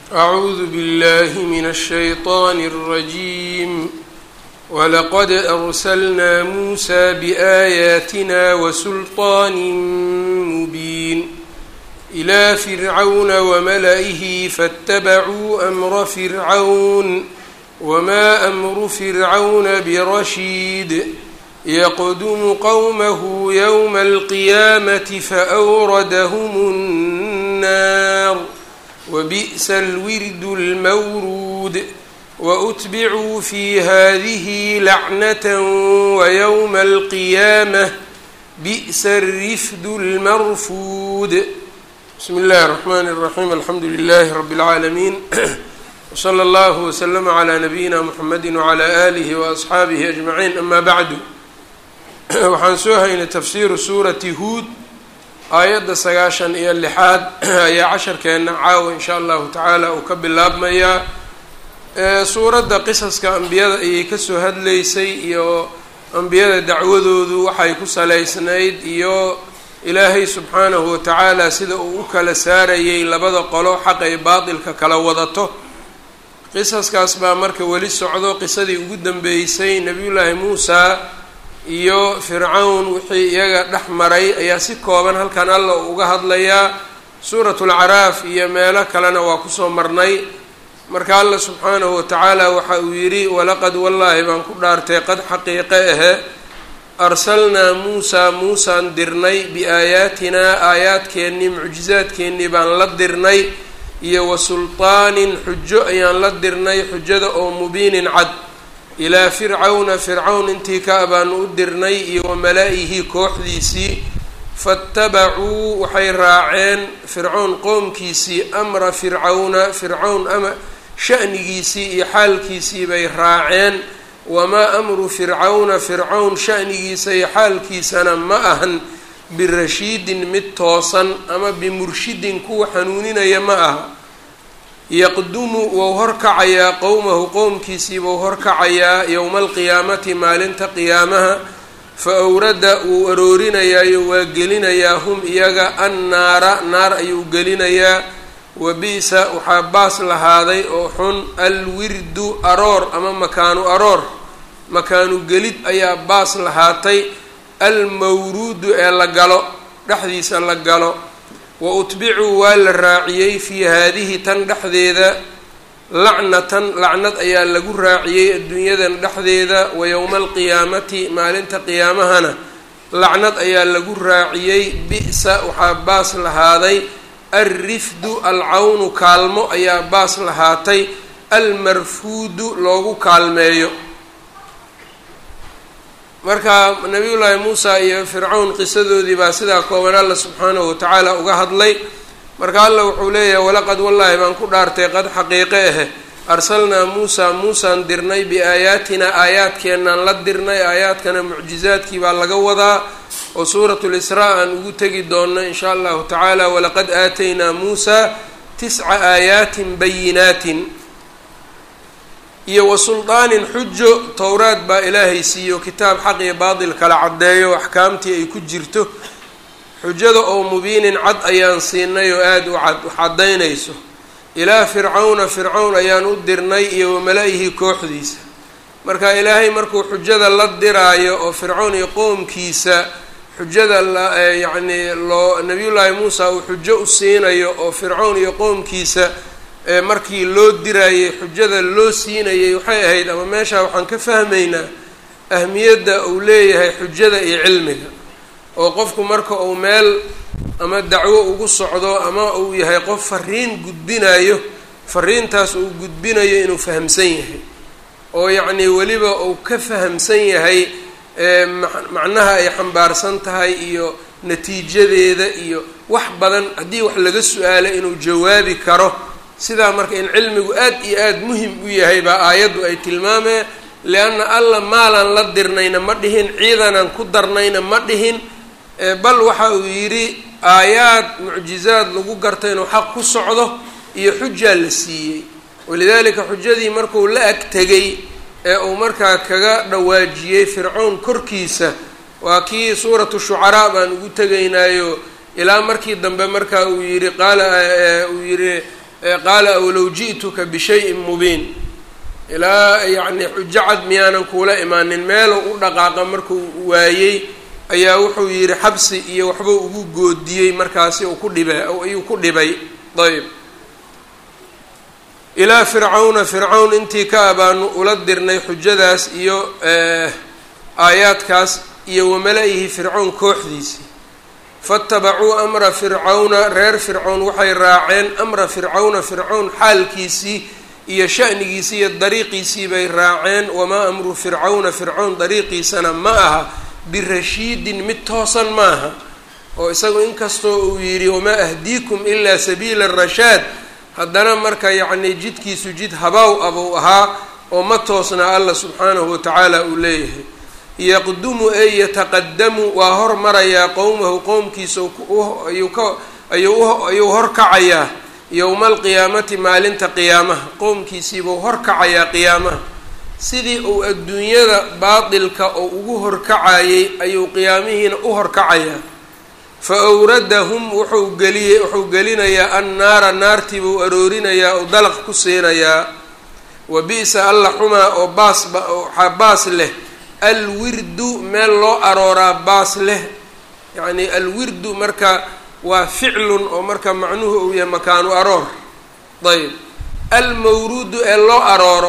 أعوذ بالله من الشيطان الرجيم ولقد أرسلنا موسى بآياتنا وسلطان مبين إلى فرعون وملئه فاتبعوا أمر فرعون وما أمر فرعون برشيد يقدم قومه يوم القيامة فأوردهم النار وبئس الورد المورود وأتبعوا في هذه لعنة ويوم القيامة بئس الرفد المرفود بسم الله الرحمن الرحيم الحمد لله رب العالمين وصلى الله وسلم على نبيina mحamedi وعlى آlihi وأصxaabihi أجمaعين ama bعdu waxaan soo haynay tafsiru suurati huod aayadda sagaashan iyo lixaad ayaa casharkeena caawa in sha allahu tacaala uu ka bilaabmayaa suuradda qisaska ambiyada ayay kasoo hadlaysay iyo ambiyada dacwadoodu waxay ku salaysnayd iyo ilaahay subxaanahu watacaala sida uu u kala saarayay labada qolo xaq ay baatilka kala wadato qisaskaas baa marka weli socdo qisadii ugu dambeysay nebiyullaahi muusa iyo fircawn wixii iyaga dhex maray ayaa si kooban halkan alla uu uga hadlayaa suuratulcaraaf iyo meelo kalena waa kusoo marnay marka alla subxaanahu watacaala waxa uu yidhi walaqad wallaahi baan ku dhaartay qad xaqiiqe ahe arsalnaa muusaa muusaan dirnay biaayaatinaa aayaadkeennii mucjizaadkeennii baan la dirnay iyo wa sulطaanin xujo ayaan la dirnay xujada oo mubiinin cad ilaa fircawna fircawn intii ka abaanu u dirnay iyo wa malaa-ihi kooxdiisii faاtabacuu waxay raaceen fircawn qoomkiisii amra fircawna fircawn ama sha'nigiisii iyo xaalkiisii bay raaceen wamaa amru fircawna fircawn sha'nigiisa iyo xaalkiisana ma ahan birashiidin mid toosan ama bimurshidin kuwa xanuuninaya ma aha yaqdumu wou horkacayaa qowmahu qowmkiisii buu horkacayaa yowma alqiyaamati maalinta qiyaamaha fa awrada wuu aroorinayaayo waa gelinayaa hum iyaga annaara naar ayuu gelinayaa wa bi-sa waxaa baas lahaaday oo xun alwirdu aroor ama makaanu aroor makaanu gelid ayaa baas lahaatay almawruudu ee la galo dhexdiisa la galo wa utbicuu waa la raaciyey fii haadihi tan dhexdeeda lacnatan lacnad ayaa lagu raaciyey adduunyadan dhexdeeda wa yowma alqiyaamati maalinta qiyaamahana lacnad ayaa lagu raaciyey bi-sa waxaa baas lahaaday alrifdu alcawnu kaalmo ayaa baas lahaatay almarfuudu loogu kaalmeeyo marka nabiyullaahi muusa iyo fircawn qisadoodii baa sidaa kooban alla subxaanahu watacaala uga hadlay marka alla wuxuu leeyahay walaqad wallaahi baan ku dhaartay qad xaqiiqe ahe arsalnaa muusa muusaan dirnay biaayaatina aayaadkeenaan la dirnay aayaadkana mucjizaadkii baa laga wadaa oo suuratu lisraa aan ugu tegi doonno in shaa allahu tacaala walaqad aataynaa muusa tisca aayaatin bayinaatin iyo wa sulطaanin xujo towraad baa ilaahay siiyo kitaab xaq iyo baatil kala caddeeyo axkaamtii ay ku jirto xujada oo mubiinin cad ayaan siinay oo aada u cad wax caddaynayso ilaa fircawna fircawn ayaan u dirnay iyo wamala-ihi kooxdiisa marka ilaahay markuu xujada la diraayo oo fircawn iyo qoomkiisa xujada la yacnii loo nabiyullaahi muusa uu xujo u siinayo oo fircawn iyo qoomkiisa markii loo diraayay xujada loo siinayay waxay ahayd ama meeshaa waxaan ka fahmaynaa ahmiyadda uu leeyahay xujada iyo cilmiga oo qofku marka uu meel ama dacwo ugu socdo ama uu yahay qof fariin gudbinayo fariintaas uu gudbinayo inuu fahamsan yahay oo yacnii weliba uu ka fahamsan yahay macnaha ay xambaarsan tahay iyo natiijadeeda iyo wax badan haddii wax laga su-aalo inuu jawaabi karo sidaa marka in cilmigu aad iyo aada muhim u yahay baa aayaddu ay tilmaameen lianna alla maalaan la dirnayna ma dhihin ciidanaan ku darnayna ma dhihin bal waxa uu yidhi aayaad mucjizaad lagu garta inuu xaq ku socdo iyo xujaa la siiyey walidaalika xujadii markuu la ag tegay ee uu markaa kaga dhawaajiyey fircown korkiisa waa kii suuratu shucaraa baan ugu tegaynaayo ilaa markii dambe marka uu yidhi qaala uu yidhi qaala awlow ji'tuka bishayin mubiin ilaa yacni xujo cad miyaanan kuula imaanin meelow u dhaqaaqa markuu waayey ayaa wuxuu yidhi xabsi iyo waxbuu ugu goodiyey markaasi uu ku dhiba ayuu ku dhibay ayb ilaa fircawna fircawn intii ka abaanu ula dirnay xujadaas iyo aayaadkaas iyo wamala-ihi fircawn kooxdiisii fatabacuu amra fircawna reer fircawn waxay raaceen amra fircawna fircawn xaalkiisii iyo sha'nigiisii iyo dariiqiisii bay raaceen wamaa amru fircawna fircawn dariiqiisana ma aha birashiidin mid toosan maaha oo isagu inkastoo uu yidhi wamaa ahdiikum ilaa sabiila rashaad haddana marka yacni jidkiisu jid habaaw abuu ahaa oo ma toosna alla subxaanahu watacaala uu leeyahay yaqdumu ey yataqadamu waa hormarayaa qowmahu qowmkiisa ayuu ka ayuu ayuu horkacayaa yowma alqiyaamati maalinta qiyaamaha qowmkiisiibuu horkacayaa qiyaamaha sidii uu adduunyada baatilka oo ugu horkacayay ayuu qiyaamihiina u horkacayaa fa awradahum wuxuu geliyey wuxuu gelinayaa annaara naartii buu aroorinayaa oo dalaq ku siinayaa wa bi-sa alla xumaa oo baasba waxaa baas leh alwirdu meel loo arooraa baas leh yacni alwirdu marka waa ficlun oo marka macnuhu uu yahay makaanu aroor ayb almawruudu ee loo arooro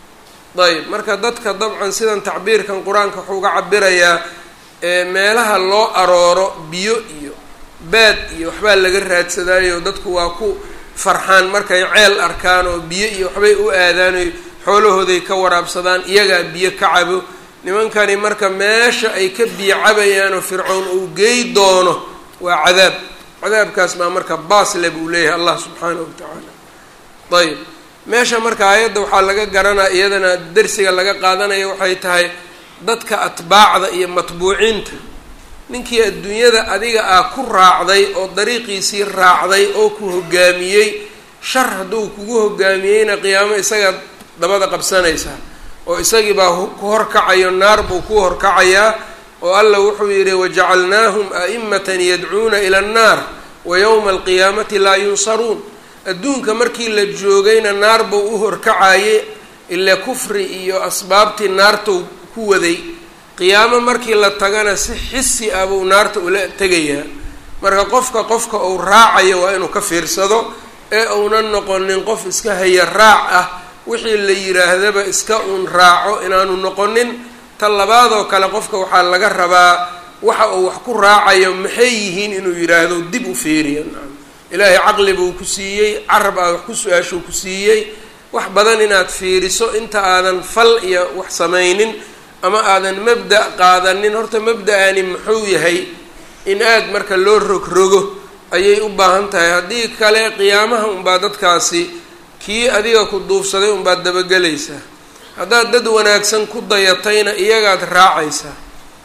ayb marka dadka dabcan sidan tacbiirkan qur-aanka wuxuu uga cabirayaa meelaha loo arooro biyo iyo baad iyo waxbaa laga raadsadaayo dadku waa ku farxaan markay ceel arkaan oo biyo iyo waxbay u aadaanoy xoolahooday ka waraabsadaan iyagaa biyo ka cabo nimankani marka meesha ay ka biyo cabayaan oo fircown uu geey doono waa cadaab cadaabkaas baa marka baasle buu leeyahay allah subxaanahu watacaala ayb meesha marka aayadda waxaa laga garanaya iyadana dersiga laga qaadanaya waxay tahay dadka atbaacda iyo matbuuciinta ninkii adduunyada adiga ah ku raacday oo dariiqiisii raacday oo ku hogaamiyey shar hadduu kugu hogaamiyeyna qiyaamo isagaa dabada qabsanaysaa oo isagii baa ku horkacayo naar buu ku horkacayaa oo alla wuxuu yidhi wajacalnaahum a'imatan yadcuuna ila annaar wa yowma alqiyaamati laa yunsaruun adduunka markii la joogayna naar buu u horkacaye ile kufri iyo asbaabtii naartuu ku waday qiyaamo markii la tagana si xisi ah buu naarta ula tegayaa marka qofka qofka uu raacayo waa inuu ka fiirsado ee uunan noqonin qof iska haya raac ah wixii la yidhaahdaba iska uun raaco inaanu noqonin ta labaadoo kale qofka waxaa laga rabaa waxa uu wax ku raacayo maxay yihiin inuu yidhaahdo dib u fiiriyo ilaahay caqli buu ku siiyey carab aad wax ku su-aashuu ku siiyey wax badan inaad fiiriso inta aadan fal iyo wax samaynin ama aadan mabda' qaadanin horta mabda-ani muxuu yahay in aad marka loo rogrogo ayay u baahan tahay haddii kale qiyaamaha unbaa dadkaasi kii adiga ku duufsaday unbaad dabagelaysaa haddaad dad wanaagsan ku dayatayna iyagaad raacaysaa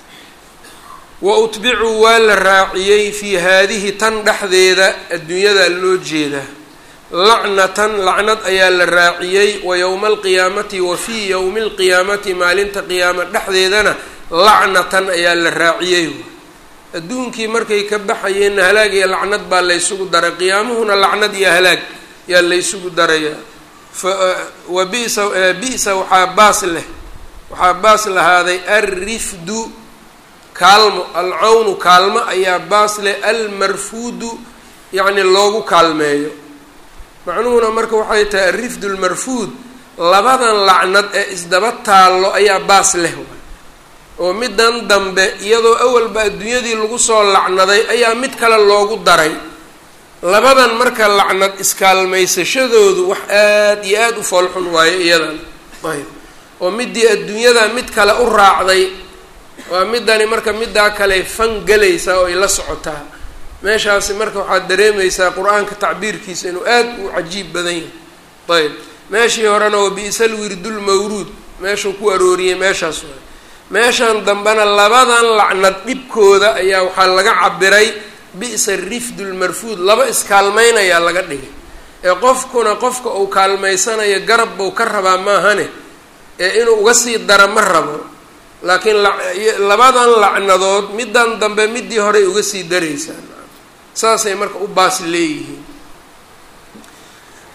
wa utbicuu waa la raaciyey fii haadihi tan dhexdeeda adduunyada loo jeedaa lacnatan lacnad ayaa la raaciyey wa yowma alqiyaamati wa fii yowmi alqiyaamati maalinta qiyaama dhexdeedana lacnatan ayaa la raaciyey adduunkii markay ka baxayeenna halaag iyo lacnad baa laysugu daray qiyaamuhuna lacnad iyo halaag yaa laysugu darayaa wa bisa bisa waxaa baas leh waxaa baas lahaaday alrifdu kaalmo alcawnu kaalmo ayaa baas leh almarfuudu yacni loogu kaalmeeyo macnuhuna marka waxay tahay alrifdu lmarfuud labadan lacnad ee isdaba taallo ayaa baas leh oo midan dambe iyadoo awalba adduunyadii lagu soo lacnaday ayaa mid kale loogu daray labadan marka lacnad iskaalmaysashadoodu wax aada iyo aada u foolxun waayo iyadan ayb oo midii adduunyada mid kale u raacday waa midani marka middaa kale fan gelaysaa oo ay la socotaa meeshaasi marka waxaad dareemaysaa qur-aanka tacbiirkiisa inuu aada u cajiib badan yahay ayb meeshii horena wa bi-sal wirdulmawruud meeshuu ku arooriyey meeshaas waay meeshan dambena labadan lacnad dhibkooda ayaa waxaa laga cabiray bi-sa rifdu lmarfuud laba iskaalmaynayaa laga dhigay ee qofkuna qofka uu kaalmaysanayo garab buu ka rabaa maahane ee inuu uga sii dara ma rabo laakiin labadan lacnadood middan dambe midii horey uga sii daraysaa saasay marka u baas leeyihiin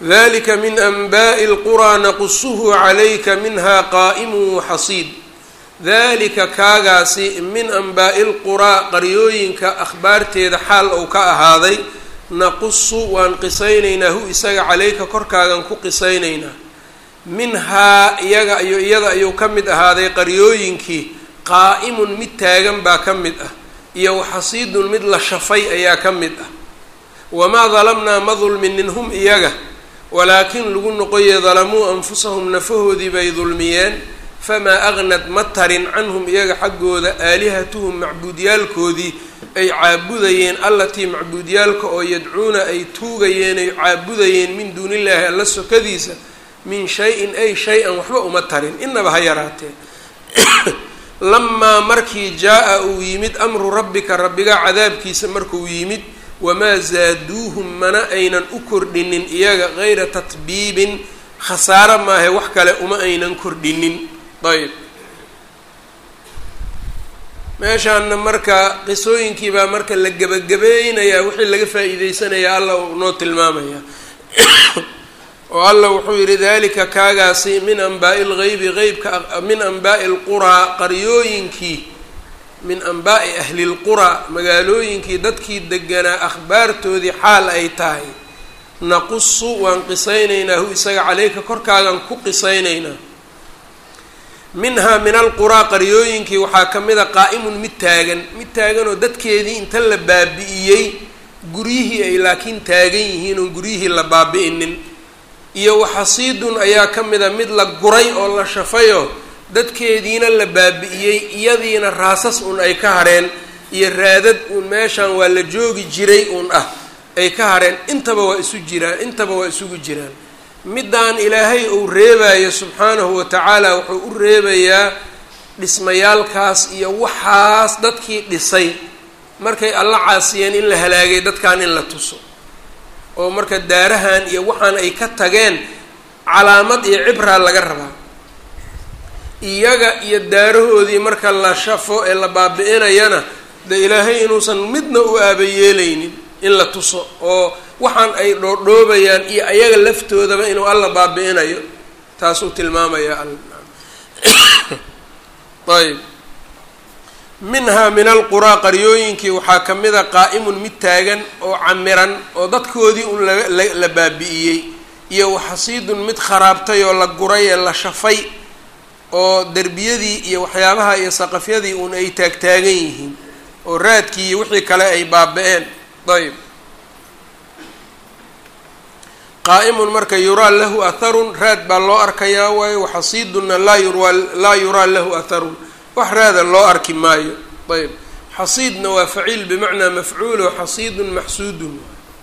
dalika min anbaءi اlquraa naqusuhu calayka minha qaa'imu waxasiid dalika kaagaasi min anbaa'i lquraa qaryooyinka akhbaarteeda xaal ou ka ahaaday naqusu waan qisaynaynaa hu isaga calayka korkaagan ku qisaynaynaa minhaa iyaga iyo iyada ayuu ka mid ahaaday qaryooyinkii qaa'imun mid taagan baa ka mid ah iyo waxasiidun mid la shafay ayaa ka mid ah wamaa dalamnaa ma dulminin hum iyaga walaakin lagu noqoye dalamuu anfusahum nafahoodii bay dulmiyeen famaa agnad ma tarin canhum iyaga xaggooda aalihatuhum macbuudyaalkoodii ay caabudayeen allatii macbuudyaalka oo yadcuuna ay tuugayeen ay caabudayeen min duunillaahi alla sokadiisa min shay-in ay shay-an waxba uma tarin inaba ha yaraatee lamaa markii jaa-a uu yimid amru rabbika rabbiga cadaabkiisa markuu yimid wamaa zaaduuhum mana aynan u kordhinin iyaga gayra tatbiibin khasaaro maahe wax kale uma aynan kordhinin ayb meeshaana marka qisooyinkii baa marka la gebagabaynayaa wixii laga faa-iideysanayaa alla uu noo tilmaamaya oo alla wuxuu yidhi dalika kaagaasi min anbaa'i lgeybi qeybka min anbaa'i lquraa qaryooyinkii min anbaa'i ahli lquraa magaalooyinkii dadkii deganaa akhbaartoodii xaal ay tahay naqusu waan qisaynaynaa hu isaga caleyka korkaagan ku qisaynaynaa minhaa min alquraa qaryooyinkii waxaa ka mid a qaa'imun mid taagan mid taaganoo dadkeedii inta la baabi'iyey guryihii ay laakiin taagan yihiin oon guryihii la baabi'inin iyo waxasiidun ayaa ka mid a mid la guray oo la shafayoo dadkeediina la baabi'iyey iyadiina raasas uun ay ka hareen iyo raadad uun meeshaan waa la joogi jiray uun ah ay ka hareen intaba waa isu jiraan intaba waa isugu jiraan middaan ilaahay uu reebayo subxaanahu wa tacaala wuxuu u reebayaa dhismayaalkaas iyo waxaas dadkii dhisay markay alla caasiyeen in la halaagay dadkan in la tuso oo marka daarahan iyo waxaan ay ka tageen calaamad iyo cibraa laga rabaa iyaga iyo daarahoodii marka la shafo ee la baabi-inayana de ilaahay inuusan midna u aabayeelaynin in la tuso oo waxaan ay dhoodhoobayaan iyo ayaga laftoodaba inuu alla baabi-inayo taasuu tilmaamaya ayb minhaa min alquraa qaryooyinkii waxaa ka mid a qaa'imun mid taagan oo camiran oo dadkoodii un la baabi'iyey iyo waxasiidun mid kharaabtay oo la guray ee la shafay oo derbiyadii iyo waxyaabaha iyo saqafyadii un ay taagtaagan yihiin oo raadkii iyo wixii kale ay baaba-een ayb qaa'imun marka yuraa lahu atharun raad baa loo arkayaa waayo waxasiidunna laa yura laa yuraa lahu atharun wax raada loo arki maayo ayb xasiidna waa faciil bimacnaa mafcuulo xasiidun maxsuudun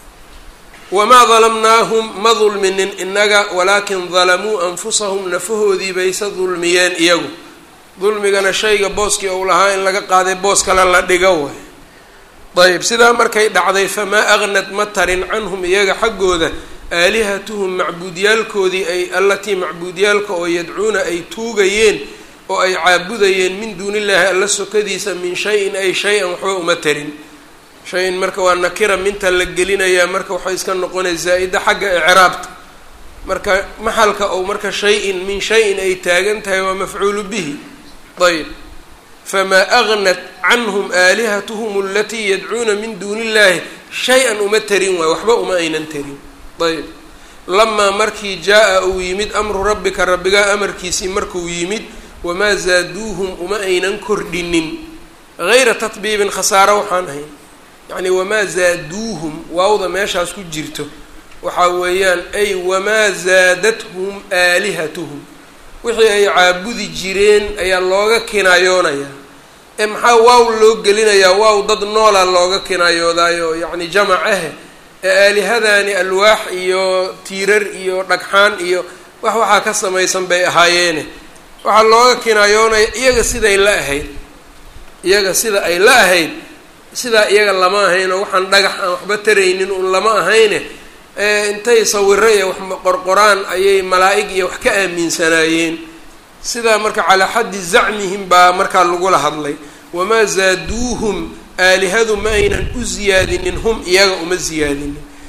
wamaa dalamnaahum ma dulminin inaga walaakin dalamuu anfusahum nafahoodii bayse dulmiyeen iyagu dulmigana shayga booskii ou lahaa in laga qaaday boos kale la dhigo way ayb sidaa markay dhacday famaa agnad ma tarin canhum iyaga xaggooda aalihatuhum macbuudyaalkoodii ay allatii macbuudyaalka oo yadcuuna ay tuugayeen oo ay caabudayeen min duunillaahi alla sokadiisa min shay-in ay shay-an waxba uma tarin shay-in marka waa nakira minta la gelinayaa marka waxay iska noqonay zaa-ida xagga icraabta marka maxalka ou marka shay-in min shay-in ay taagan tahay waa mafcuulu bihi ayb famaa agnat canhum aalihatuhum alatii yadcuuna min duuni illaahi shay-an uma tarin waay waxba uma aynan tarin ayb lamaa markii jaa-a uu yimid amru rabbika rabbigaa amarkiisii markuu yimid wamaa zaaduuhum uma aynan kordhinin gayra tatbiibin khasaaro waxaan ahayn yacni wamaa zaaduuhum waawda meeshaas ku jirto waxaa weeyaan ay wamaa zaadathum aalihatuhum wixii ay caabudi jireen ayaa looga kinaayoonayaa ee maxaa waaw loo gelinayaa waaw dad noola looga kinaayoodayo yacni jamac ah ee aalihadani alwaax iyo tiirar iyo dhagxaan iyo wax waxaa ka samaysan bay ahaayeene waxaa looga kinaayoonaya iyaga siday la ahayd iyaga sida ay la ahayd sidaa iyaga lama ahayn oo waxaan dhagax aan waxba taraynin un lama ahayne intay sawiro iyo wax qorqoraan ayay malaa-ig iyo wax ka aaminsanaayeen sidaa marka calaa xaddi zacmihim baa markaa lagula hadlay wamaa zaaduuhum aalihadu ma aynan u ziyaadinin hum iyaga uma ziyaadinin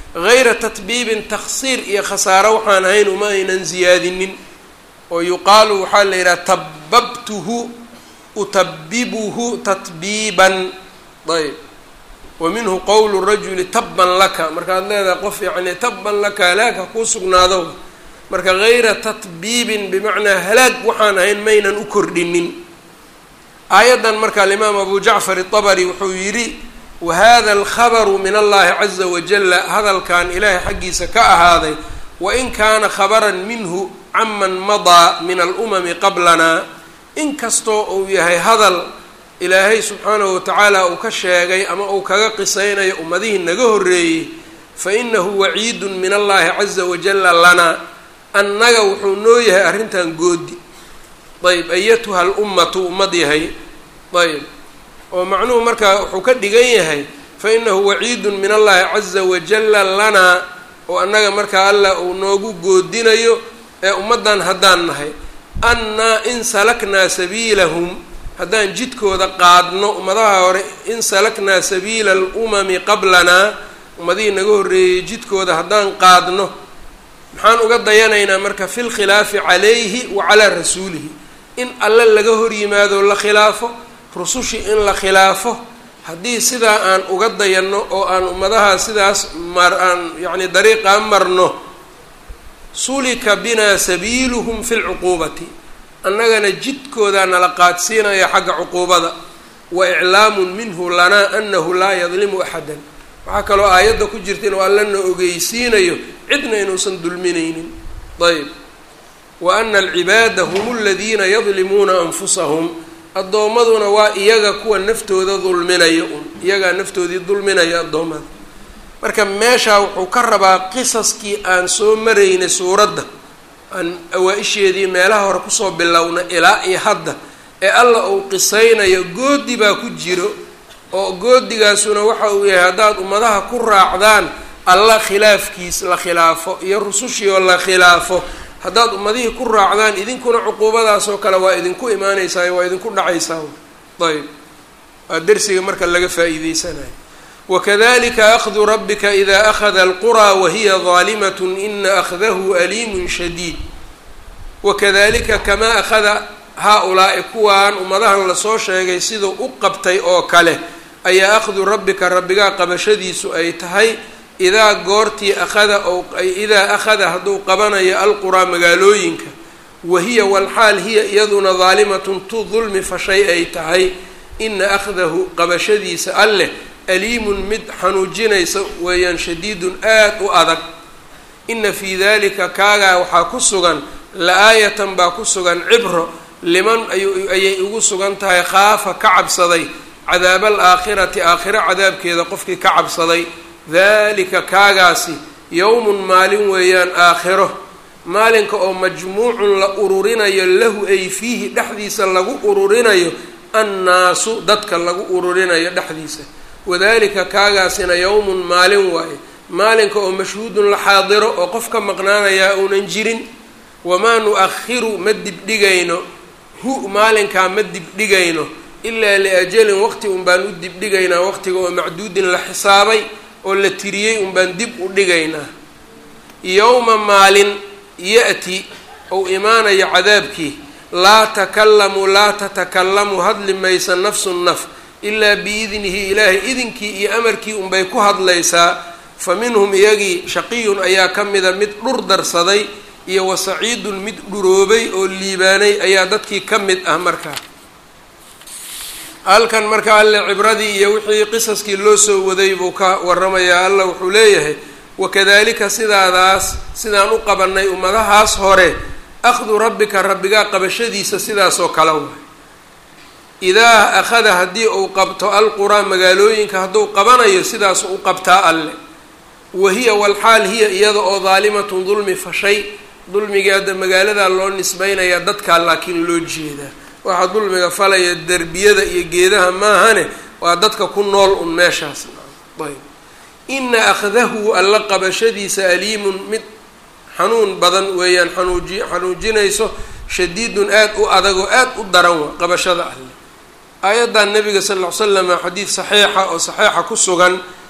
hayra tatbiibin taksiir iyo khasaaro waxaan ahayn uma aynan ziyaadinin oo yuqaalu waxaa la yidhaha tababtuhu utabibuhu tatbiiban ayb wa minhu qowlu rajuli tabban laka markaad leedahay qof yacni tabban laka halaagha kuu sugnaado marka hayra tatbiibin bimacnaa halaag waxaan ahayn maynan u kordhinin aayaddan marka alimaam abu jacfar itabari wuxuu yidhi wahada alkhabaru min allahi caza wajala hadalkan ilaahay xaggiisa ka ahaaday wain kaana khabaran minhu caman madaa min alumami qablana inkastoo uu yahay hadal ilaahay subxaanahu watacaala uu ka sheegay ama uu kaga qisaynayo ummadihii naga horreeyey fa inahu waciidun min allahi caza wajala lanaa annaga wuxuu noo yahay arrintan goodi ayb ayatuha alummatu ummad yahay ayb oo macnuhu markaa wuxuu ka dhigan yahay fa inahu waciidun min allahi caza wajala lanaa oo annaga markaa allah uu noogu goodinayo ee ummaddan haddaan nahay annaa in salaknaa sabiilahum haddaan jidkooda qaadno ummadaha hore in salaknaa sabiila alumami qablanaa ummadihii naga horreeyey jidkooda haddaan qaadno maxaan uga dayanaynaa marka fi lkhilaafi calayhi wa calaa rasuulihi in alle laga hor yimaado la khilaafo rusushii in la khilaafo haddii sidaa aan uga dayanno oo aan ummadaha sidaas mar aan yacni dariiqaa marno sulika binaa sabiiluhum fi lcuquubati annagana jidkoodaa nala qaadsiinaya xagga cuquubada wa iclaamun minhu lanaa anahu laa yadlimu axadan waxaa kaloo aayadda ku jirta inuu allana ogeysiinayo cidna inuusan dulminaynin ayb wa ana alcibaada hum aladiina yadlimuuna anfusahum addoommaduna waa iyaga kuwa naftooda dulminaya un iyagaa naftoodii dulminaya addoommada marka meeshaa wuxuu ka rabaa qisaskii aan soo maraynay suuradda aan awaa-isheedii meelaha hore kusoo bilowna ilaa iyo hadda ee alla uu qisaynayo goodi baa ku jiro oo goodigaasuna waxa uu yahay haddaad ummadaha ku raacdaan alla khilaafkiis la khilaafo iyo rusushii oo la khilaafo haddaad ummadihii ku raacdaan idinkuna cuquubadaasoo kale waa idinku imaanaysaa waa idinku dhacaysaa ayb waa dersiga marka laga faa-iideysanayo wakadalika akhdu rabbika ida akhada alquraa wahiya daalimat ina akhdahu aliimun shadiid wakadalika kamaa akhada haa-ulaa'i kuwaan ummadahan lasoo sheegay siduu u qabtay oo kale ayaa akhdu rabbika rabbigaa qabashadiisu ay tahay idaa goortii akhada ou idaa akhada hadduu qabanayo alquraa magaalooyinka wahiya walxaal hiya iyaduna daalimatun tu dulmi fashay ay tahay ina akhdahu qabashadiisa alleh aliimun mid xanuujinaysa weeyaan shadiidun aada u adag ina fii dalika kaagaa waxaa ku sugan la-aayatan baa ku sugan cibro liman ayay ugu sugan tahay khaafa ka cabsaday cadaaba alaakhirati aakhiro cadaabkeeda qofkii ka cabsaday dalika kaagaasi yowmun maalin weeyaan aakhiro maalinka oo majmuucun la ururinayo lahu ay fiihi dhexdiisa lagu ururinayo annaasu dadka lagu ururinayo dhexdiisa wadalika kaagaasina yowmun maalin waaye maalinka oo mashhuudun la xaadiro oo qof ka maqnaanayaa uunan jirin wamaa nu-akhiru ma dibdhigayno hu maalinkaa ma dibdhigayno ilaa liajalin waqti un baan u dibdhigaynaa waqtiga oo macduudin la xisaabay oo la tiriyey un baan dib u dhigaynaa yowma maalin ya-ti ou imaanayo cadaabkii laa takallamu laa tatakallamu hadli maysa nafsun naf ilaa biidnihi ilaahay idinkii iyo amarkii unbay ku hadlaysaa fa minhum iyagii shaqiyun ayaa ka mida mid dhur darsaday iyo wa saciidun mid dhuroobay oo liibaanay ayaa dadkii ka mid ah markaa halkan marka alle cibradii iyo wixii qisaskii loo soo waday buu ka waramayaa alla wuxuu leeyahay wakadalika sidaadaas sidaan u qabanay ummadahaas hore akhdu rabbika rabbigaa qabashadiisa sidaasoo kale waay idaa akhada haddii uu qabto alquraa magaalooyinka hadduu qabanayo sidaasu u qabtaa alle wahiya walxaal hiya iyada oo daalimatun dulmi fashay dulmigii hadda magaaladaa loo nisbaynayaa dadkaa laakiin loo jeedaa waxaa dulmiga falaya derbiyada iyo geedaha maahane waa dadka ku nool un meeshaas ayb ina akhdahu alla qabashadiisa aliimun mid xanuun badan weeyaan xanuuji xanuujinayso shadiidun aada u adag oo aada u daran wa qabashada alle aayaddan nabiga sal ll ly slama xadiid saxiixa oo saxiixa ku sugan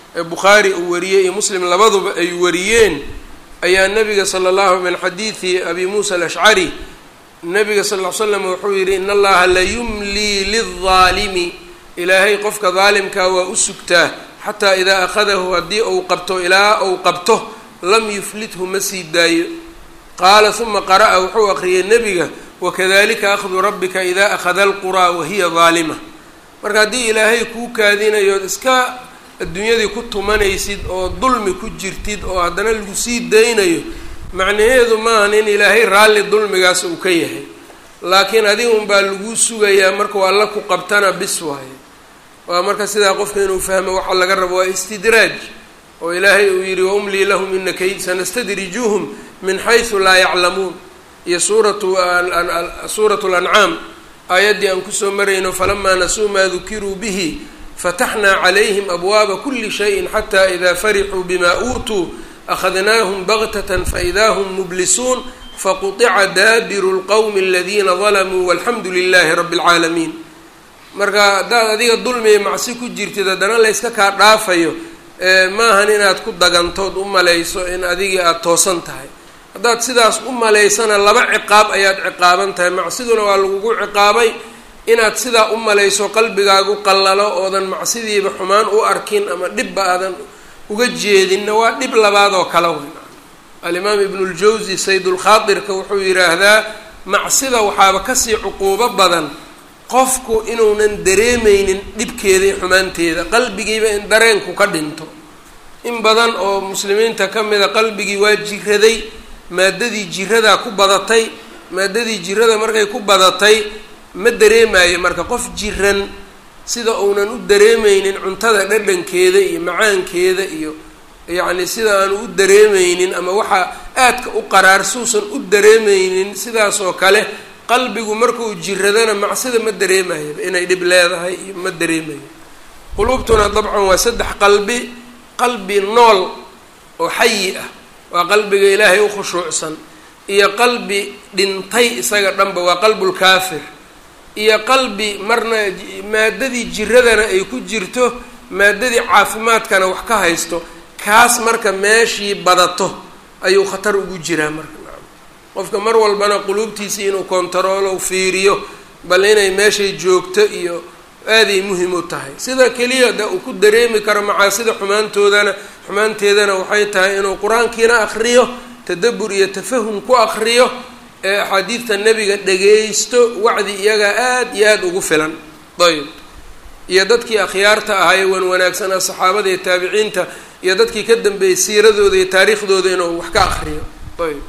ee bukhaari uu wariyey iyo muslim labaduba ay wariyeen ayaa nabiga sala allahu min xadiidi abi muusa alashcari nabiga sal ll slam wuxuu yidhi in allaha la yumlii lildaalimi ilaahay qofka daalimkaa waa u sugtaa xataa idaa akhadahu haddii uu qabto ilaa uu qabto lam yuflithu ma sii daayo qaala uma qara'a wuxuu aqriyay nebiga wakadalika akhdu rabbika idaa akhada alquraa wahiya daalima marka haddii ilaahay kuu kaadinayood iska adduunyadii ku tumanaysid oo dulmi ku jirtid oo haddana lagu sii daynayo macnaheedu maahan in ilaahay raalli dulmigaas uu ka yahay laakiin adiga unbaa laguu sugayaa markuu alla ku qabtana bis waaye waa marka sidaa qofka inuu fahmo waxa laga rabo waa istidraaj oo ilaahay uu yidhi waumlii lahum ina kayd sanastadrijuhum min xaysu laa yaclamuun iyo suuratu suuratu lancaam aayaddii aan kusoo marayno falamaa nasuu maa dukiruu bihi fataxnaa calayhim abwaaba kuli shayin xataa idaa farixuu bima uutuu akhadnaahum baktatan faidaa hum mublisuun faquطica daabiru lqowmi aladiina dalamuu walxamdu lilaahi rabbi اlcaalamiin marka haddaad adiga dulmiya macsi ku jirtid haddana layska kaa dhaafayo maahan inaad ku dagantood u malayso in adigii aada toosan tahay haddaad sidaas u malaysana laba ciqaab ayaad ciqaaban tahay macsiduna waa lagugu ciqaabay inaad sidaa u malayso qalbigaagu qallalo oodan macsidiiba xumaan u arkin ama dhibba aadan uga jeedinna waa dhib labaad oo kala weyn alimaam ibnuljawsi saydulkhaadirka wuxuu yidhaahdaa macsida waxaaba kasii cuquubo badan qofku inuunan dareemeynin dhibkeeda iyo xumaanteeda qalbigiiba in dareenku ka dhinto in badan oo muslimiinta ka mida qalbigii waa jiraday maadadii jiradaa ku badatay maadadii jirada markay ku badatay ma dareemayo marka qof jiran sida uunan u dareemeynin cuntada dhadhankeeda iyo macaankeeda iyo yacni sida aanu u dareemeynin ama waxaa aadka u qaraar suusan u dareemeynin sidaas oo kale qalbigu markuu jiradana macsida ma dareemayo inay dhib leedahay iyo ma dareemayo quluubtuna dabcan waa saddex qalbi qalbi nool oo xayi ah waa qalbiga ilaahay u khushuucsan iyo qalbi dhintay isaga dhanba waa qalbulkaafir iyo qalbi marna maadadii jiradana ay ku jirto maadadii caafimaadkana wax ka haysto kaas marka meeshii badato ayuu khatar ugu jiraa marka qofka mar walbana quluubtiisii inuu kontaroolo fiiriyo bal inay meeshay joogto iyo aaday muhim u tahay sida keliya de uu ku dareemi karo macaasida xumaantoodana xumaanteedana waxay tahay inuu qur-aankiina akriyo tadabur iyo tafahum ku akriyo ee axaadiidta nebiga dhagaysto wacdi iyagaa aada iyo aada ugu filan ayb iyo dadkii akhyaarta ahaye wan wanaagsanaa saxaabada iyo taabiciinta iyo dadkii ka dambeeyey siiradooda iyo taariikhdooda inuu wax ka akriyo ayb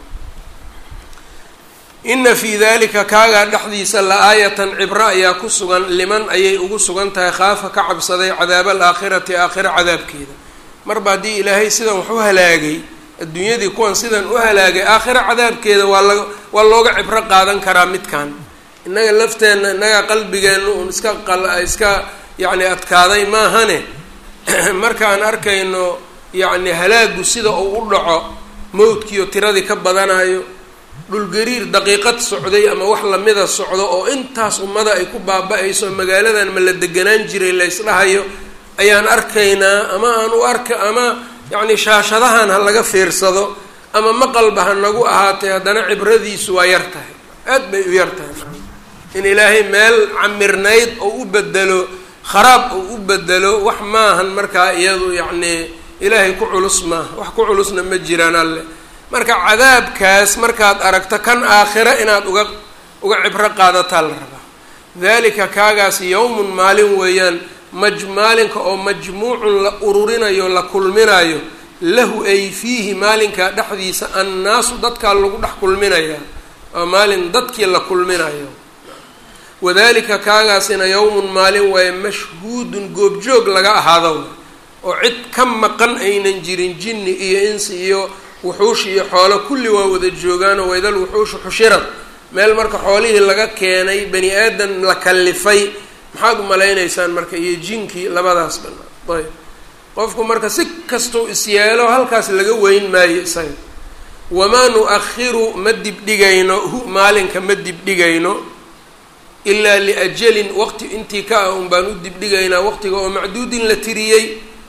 ina fii dalika kaagaa dhexdiisa la-aayatan cibro ayaa ku sugan liman ayay ugu sugan tahay khaafa ka cabsaday cadaaba alaakhirati aakhira cadaabkeeda marba haddii ilaahay sidan wax u halaagay adduunyadii kuwan sidan u halaagay aakhira cadaabkeeda waa la waa looga cibro qaadan karaa midkan innaga lafteenna innaga qalbigeenna uun iska qal iska yacni adkaaday maahane markaan arkayno yacni halaagu sida uu u dhaco mawdkiiyo tiradii ka badanayo dhulgariir daqiiqad socday ama wax lamida socdo oo intaas ummada ay ku baaba-ayso magaaladan ma la deganaan jiray la ysdhahayo ayaan arkaynaa ama aan u arka ama yacni shaashadahan ha laga fiirsado ama maqalba ha nagu ahaatay haddana cibradiisu waa yar tahay aad bay u yar tahay in ilaahay meel camirnayd oo u bedelo kharaab oo u bedelo wax maahan markaa iyadu yacni ilaahay ku culus maaha wax ku culusna ma jiraan alle marka cadaabkaas markaad aragto kan aakhira inaad uga uga cibro qaadataa la rabaa dalika kaagaas yowmun maalin weeyaan maj maalinka oo majmuucun la ururinayo la kulminayo lahu ay fiihi maalinkaa dhexdiisa annaasu dadkaa lagu dhex kulminayaa waa maalin dadkii la kulminayo wadalika kaagaasina yowmun maalin waaye mashhuudun goobjoog laga ahaado oo cid ka maqan aynan jirin jinni iyo insi iyo wuxuush iyo xoolo kulli waa wada joogaanoo waydal wuxuushu xushirad meel marka xoolihii laga keenay bani aadan la kallifay maxaad u malaynaysaan marka iyo jinkii labadaas banaa ayb qofku marka si kastuu isyeelo halkaas laga weyn maayo isaga wamaa nu-akhiru ma dibdhigayno hu maalinka ma dibdhigayno ilaa liajalin waqti intii ka ah un baan u dibdhigaynaa waqtiga oo macduudin la tiriyey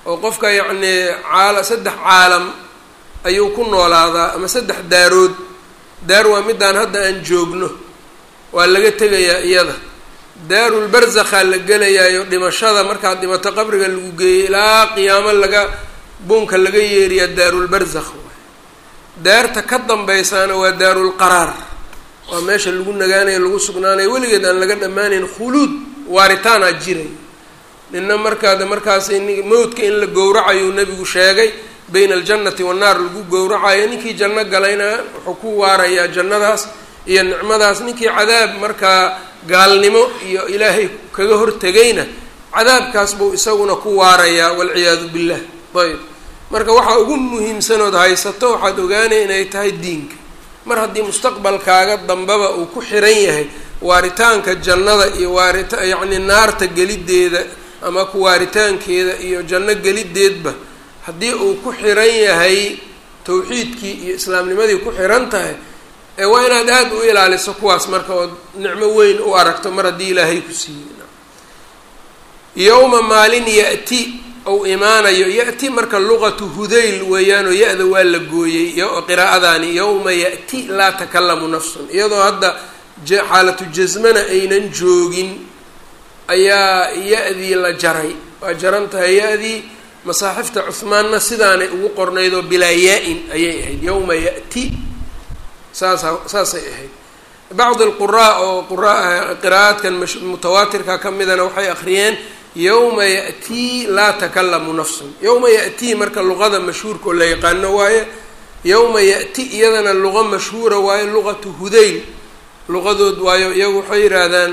oo qofka yacnii caala saddex caalam ayuu ku noolaadaa ama saddex daarood daar waa midaan hadda aan joogno waa laga tegayaa iyada daarul barzakhaa la gelayaayo dhimashada markaad dhimato qabriga lagu geeyey ilaa qiyaamo laga buunka laga yeeriyaa daarul barzakh daarta ka dambaysaana waa daarul qaraar waa meesha lagu nagaanayo lagu sugnaanayo weligeed aan laga dhammaanayn khuluud waaritaanaa jiray nina markaada markaas mawdka in la gowracayuu nebigu sheegay bayna aljannati wannaar lagu gowracayo ninkii janno galayna wuxuu ku waarayaa jannadaas iyo nicmadaas ninkii cadaab markaa gaalnimo iyo ilaahay kaga hortegayna cadaabkaas buu isaguna ku waarayaa walciyaadu billah ayb marka waxaa ugu muhiimsanood haysato waxaad ogaanaya inay tahay diinka mar haddii mustaqbalkaaga dambaba uu ku xiran yahay waaritaanka jannada iyo waarita yacni naarta gelideeda ama ku waaritaankeeda iyo janno gelideedba haddii uu ku xiran yahay tawxiidkii iyo islaamnimadii ku xiran tahay ee waa inaad aada u ilaaliso kuwaas marka ood nicmo weyn u aragto mar haddii ilaahay ku siiyey yowma maalin ya-ti ou imaanayo ya-ti marka luqatu hudayl weeyaanoo ya-da waa la gooyey qiraa'adaani yowma ya-ti laa takalamu nafsun iyadoo hadda xaalatu jasmana aynan joogin ayaa ya-dii la jaray waa jaran tahay ya-dii masaaxifta cuhmaanna sidaanay ugu qornayd oo bilaa yaa-in ayay ahayd yowma ya-ti saasa saasay ahayd bacdi alquraa oo qura qiraa'aadkan mutawaatirka ka midana waxay akhriyeen yowma ya-tii laa takalamu nafsun yowma ya-tii marka luqada mashhuurka oo la yaqaano waaye yowma ya-ti iyadana luqa mashhuura waaye luqatu hudayl luqadood waayo iyagu waxay yidhaahdaan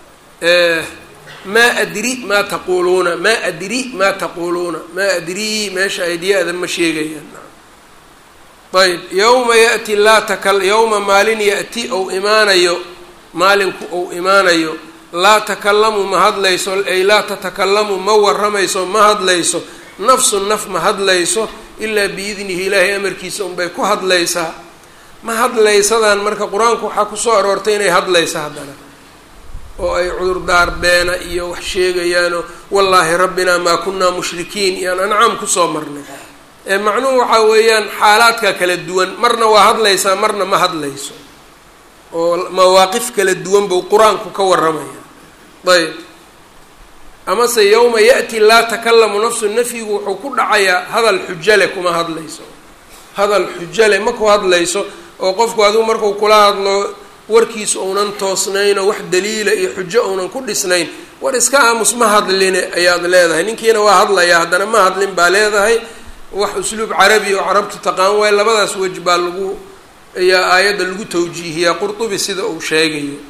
maa adri maa taquuluuna maa adri maa taquuluuna maa adrii meesha aydya-da ma sheegayaan ayb yowma ya-ti laa taka yowma maalin ya-ti ou imaanayo maalinku ou imaanayo laa takalamu ma hadlayso ay laa tatakalamu ma waramayso ma hadlayso nafsu naf ma hadlayso ilaa biidnihi ilaahay amarkiisa unbay ku hadlaysaa ma hadlaysadaan marka qur-aanku waxaa kusoo aroortay inay hadlaysa haddana oo ay cudurdaar beena iyo wax sheegayaanoo wallaahi rabbinaa maa kunaa mushrikiin iyaan ancaam kusoo marnay ee macnuhu waxaa weeyaan xaalaadka kala duwan marna waa hadlaysaa marna ma hadlayso oo mawaaqif kala duwan buu qur-aanku ka warramaya ayb amase yowma ya-ti laa takalamu nafsu nafyigu wuxuu ku dhacayaa hadal xujale kuma hadlayso hadal xujale ma ku hadlayso oo qofku adigu marku kula hadlo warkiisa uunan toosnayn oo wax daliila iyo xujo uunan ku dhisnayn war iska aamus ma hadline ayaad leedahay ninkiina waa hadlayaa haddana ma hadlin baa leedahay wax usluub carabi oo carabtu taqaan waayo labadaas wej baa lagu ayaa aayadda lagu tawjiihiyaa qurtubi sida uu sheegayo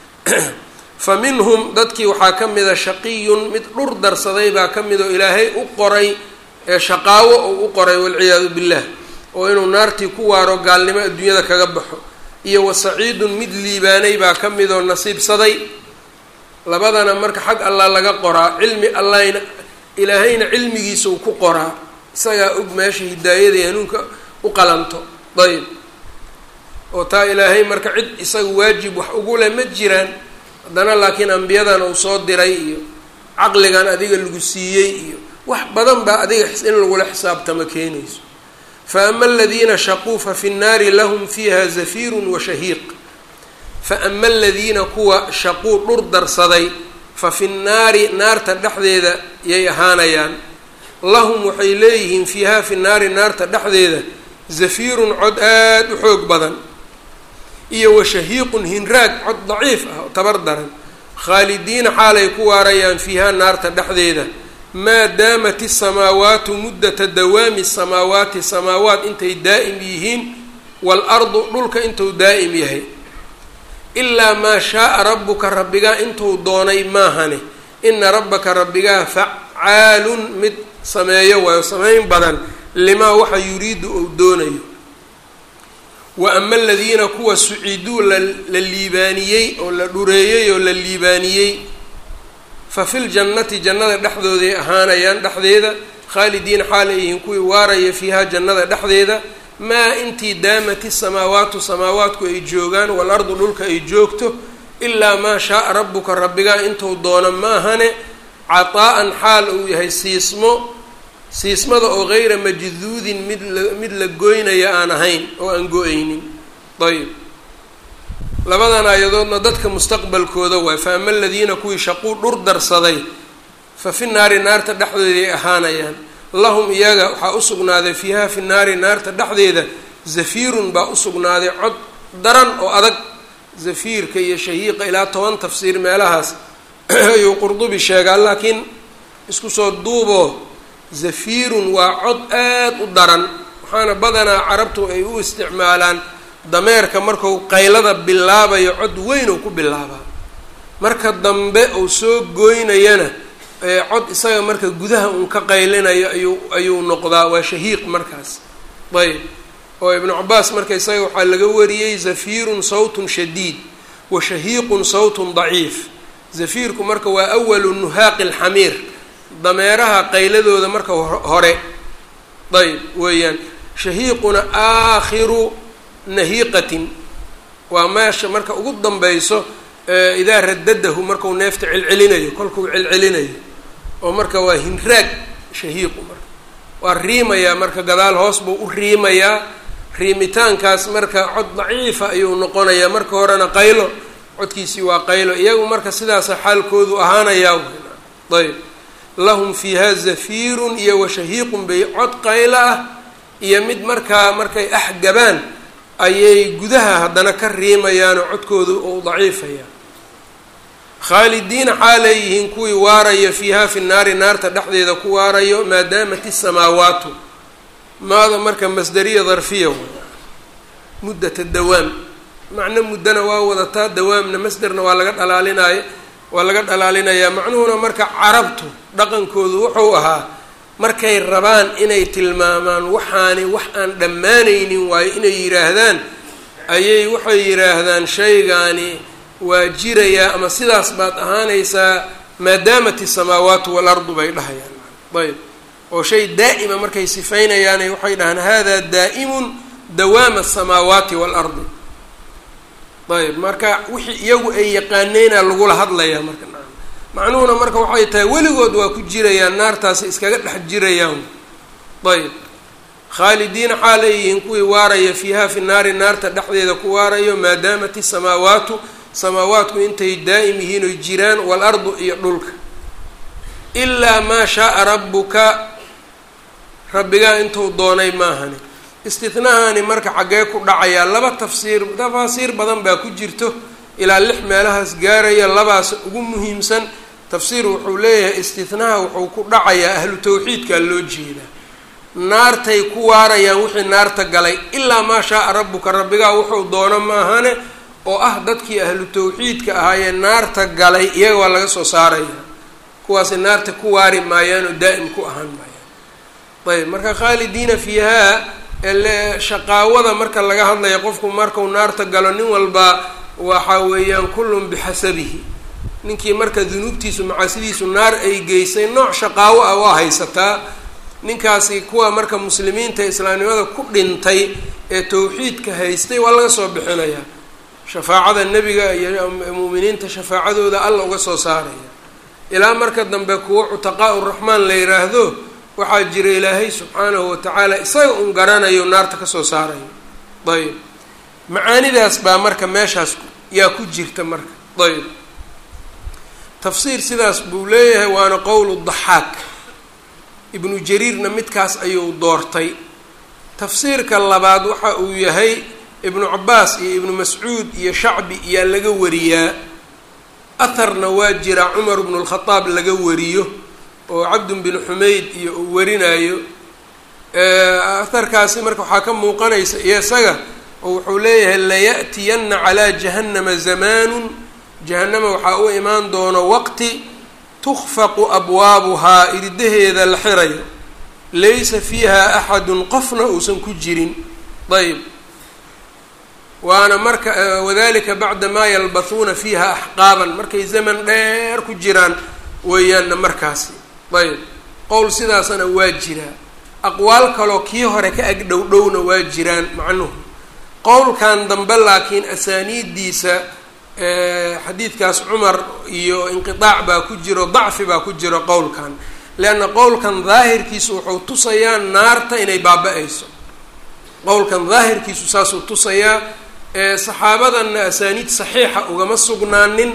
fa minhum dadkii waxaa ka mida shaqiyun mid dhur darsaday baa ka mid oo ilaahay u qoray ee shaqaawo ou u qoray walciyaadu billah oo inuu naartii ku waaro gaalnimo adduunyada kaga baxo iyo wa saciidun mid liibaanay baa ka mid oo nasiibsaday labadana marka xag allah laga qoraa cilmi allahna ilaahayna cilmigiisa uu ku qoraa isagaa og meesha hidaayada iyo hanuunka u qalanto ayb oo taa ilaahay marka cid isaga waajib wax ugu leh ma jiraan haddana laakiin ambiyadan uu soo diray iyo caqligan adiga lagu siiyey iyo wax badan baa adiga in lagula xisaabtama keenayso fa ama aladiina shaquu fa fi nnaari lahum fiiha zafiirun wa shahiiq fa ama aladiina kuwa shaquu dhur darsaday fa fi nnaari naarta dhexdeeda yay ahaanayaan lahum waxay leeyihiin fiiha fi naari naarta dhexdeeda zafiirun cod aada u xoog badan iyo wa shahiiqun hinraag cod daciif ah oo tabar daran khaalidiina xaalay ku waarayaan fiiha naarta dhexdeeda maa daamat isamaawaatu muddata dawaami samaawaati samaawaat intay daa'im yihiin waalardu dhulka intuu daa'im yahay ilaa maa shaaa rabbuka rabbigaa intuu doonay maahane ina rabbaka rabbigaa facaalun mid sameeyo waayo samayn badan limaa waxa yuriidu ou doonayo wa ama aladiina kuwa suciduu la liibaaniyey oo la dhureeyey oo la liibaaniyey fa fi ljannati jannada dhexdooday ahaanayaan dhexdeeda khaalidiina xaal ay yihiin kuwii waaraya fiiha jannada dhexdeeda maa intii daamat isamaawaatu samaawaatku ay joogaan waalardu dhulka ay joogto ilaa maa shaaa rabbuka rabbigaa intuu doono maahane cataa-an xaal uu yahay siismo siismada oo gayra majduudin mid la mid la goynaya aan ahayn oo aan go-aynin ayb labadan aayadoodna dadka mustaqbalkooda waay fa ama aladiina kuwii shaquu dhur darsaday fa fi naari naarta dhexdeeday ahaanayaan lahum iyaga waxaa usugnaaday fiiha fi naari naarta dhexdeeda zafiirun baa usugnaaday cod daran oo adag zafiirka iyo shahiiqa ilaa toban tafsiir meelahaas ayuu qurdubi sheegaa laakiin isku soo duuboo zafiirun waa cod aad u daran waxaana badanaa carabtu ay u isticmaalaan dameerka marku qaylada bilaabayo cod weyn oo ku bilaabaa marka dambe uu soo gooynayana cod isaga marka gudaha uun ka qaylinayo ayuu ayuu noqdaa waa shahiiq markaas ayb oo ibnu cabaas marka isaga waxaa laga wariyey zafiirun sawtun shadiid wa shahiiqun sawtun daciif zafiirku marka waa awalu nuhaaqi alxamiir dameeraha qayladooda marka hore ayb weeyaan shahiiquna aakhiru nahiiqatin waa meesha marka ugu danbeyso idaa radadahu marku neefta celcelinayo kolkuu celcelinayo oo marka waa hinraag shahiiqu marka waa riimayaa marka gadaal hoos buu u riimayaa riimitaankaas marka cod daciifa ayuu noqonayaa marka horena qaylo codkiisii waa qaylo iyagu marka sidaasa xaalkoodu ahaanayaa ayb lahum fiiha zafiirun iyo washahiiqun bay cod qaylo ah iyo mid markaa markay axgabaan ayay gudaha haddana ka riimayaanoo codkoodu uu daciifaya khaalidiina xaalay yihiin kuwii waaraya fiiha fi naari naarta dhexdeeda ku waarayo maadaamat isamaawaatu maada marka masdariya darfiya muddata dawaam macno muddana waa wadataa dawaamna masderna waa laga dhalaalinaayo waa laga dhalaalinayaa macnuhuna marka carabtu dhaqankoodu wuxuu ahaa markay rabaan inay tilmaamaan waxaani wax aan dhammaanaynin waayo inay yidhaahdaan ayay waxay yidhaahdaan shaygaani waa jirayaa ama sidaas baad ahaanaysaa maadaamat isamaawaatu waalardu bay dhahayaan ayb oo shay daa'ima markay sifaynayaane waxay dhahaan hada daa'imun dawaama asamaawaati waalardi ayb marka wixii iyagu ay yaqaaneyna lagula hadlayaa marka macnuhuna marka waxay tahay weligood waa ku jirayaan naartaasi iskaga dhex jirayaan ayb khaalidiina xaalay yihiin kuwii waaraya fiiha fi naari naarta dhexdeeda ku waarayo maadaamat isamaawaatu samaawaatku intay daa'im yihiin oy jiraan waalardu iyo dhulka ilaa maa shaaa rabbuka rabbigaa intuu doonay maahani istithnahani marka xaggee ku dhacayaa laba tafsiir tafaasiir badan baa ku jirto ilaa lix meelahaas gaaraya labaas ugu muhiimsan tafsiir wuxuu leeyahay istithnaha wuxuu ku dhacayaa ahlu tawxiidkaa loo jeedaa naartay ku waarayaan wixii naarta galay ilaa maa shaaa rabbuka rabbigaa wuxuu doono maahane oo ah dadkii ahlu tawxiidka ahaayee naarta galay iyaga waa laga soo saaraya kuwaasi naarta ku waari maayaan oo daa'im ku ahaan maayaan ayb marka khaalidiina fiihaa shaqaawada marka laga hadlaya qofku markau naarta galo nin walba waxa weeyaan kullun bixasabihi ninkii marka dunuubtiisu macaasidiisu naar ay geysay nooc shaqaawo ah waa haysataa ninkaasi kuwa marka muslimiinta islaamnimada ku dhintay ee tawxiidka haystay waa laga soo bixinayaa shafaacada nebiga iyo mu'miniinta shafaacadooda alla uga soo saaraya ilaa marka dambe kuwo cutaqaa uraxmaan la yiraahdo waxaa jira ilaahay subxaanahu watacaala isaga un garanayo naarta kasoo saarayo ayb macaanidaas baa marka meeshaas yaa ku jirta marka ayb tafsiir sidaas buu leeyahay waana qowlu daxaak ibnu jariirna midkaas ayuu doortay tafsiirka labaad waxa uu yahay ibnu cabaas iyo ibnu mascuud iyo shacbi iyaa laga wariyaa atharna waa jira cumar bnu lkhadaab laga wariyo oo cabdun bin xumayd iyo uu warinayo atharkaasi marka waxaa ka muuqanaysa iyo isaga oo wuxuu leeyahay laya'tiyanna calaa jahannama zamaanun jahanama waxaa u imaan doono waqti tukfaqu abwaabuhaa iridaheeda la xirayo laysa fiiha axadun qofna uusan ku jirin ayb waana marka wadalika bacda maa yalbathuuna fiiha axqaaban markay zaman dheer ku jiraan weeyaanna markaasi ayb qowl sidaasna waa jiraa aqwaal kaloo kii hore ka ag dhow dhowna waa jiraan macnuhu qowlkan dambe laakiin asaaniiddiisa xadiidkaas cumar iyo inqiaac baa ku jiro dacfi baa ku jiro qowlkan leanna qowlkan daahirkiisu wuxuu tusayaa naarta inay baaba-ayso qowlkan daahirkiisu saasuu tusayaa saxaabadanna asaaniid saxiixa ugama sugnaanin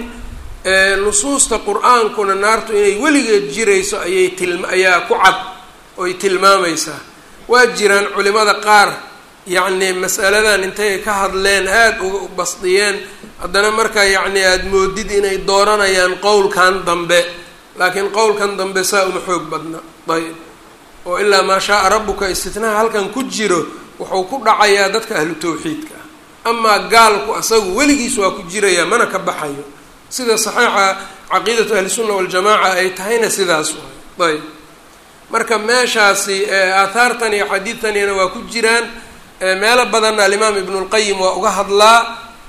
nusuusta qur-aankuna naartu inay weligeed jirayso ayay tilma ayaa ku cad oy tilmaamaysaa waa jiraan culimada qaar yacni masaladan intay ka hadleen aada u basdiyeen haddana markaa yacni aada moodid inay dooranayaan qowlkan dambe laakiin qowlkan dambe saa uma xoog badna ayb oo ilaa maa shaaa rabbuka istitnaha halkan ku jiro wuxuu ku dhacayaa dadka ahlu tawxiidka ah amaa gaalku asagu weligiis waa ku jirayaa mana ka baxayo sida saxiixa caqiidatu ahlisunna waljamaaca ay tahayna sidaas waay ayb marka meeshaasi aahaartan iyo xadiidtanina waa ku jiraan meelo badanna alimaam ibnulqayim waa uga hadlaa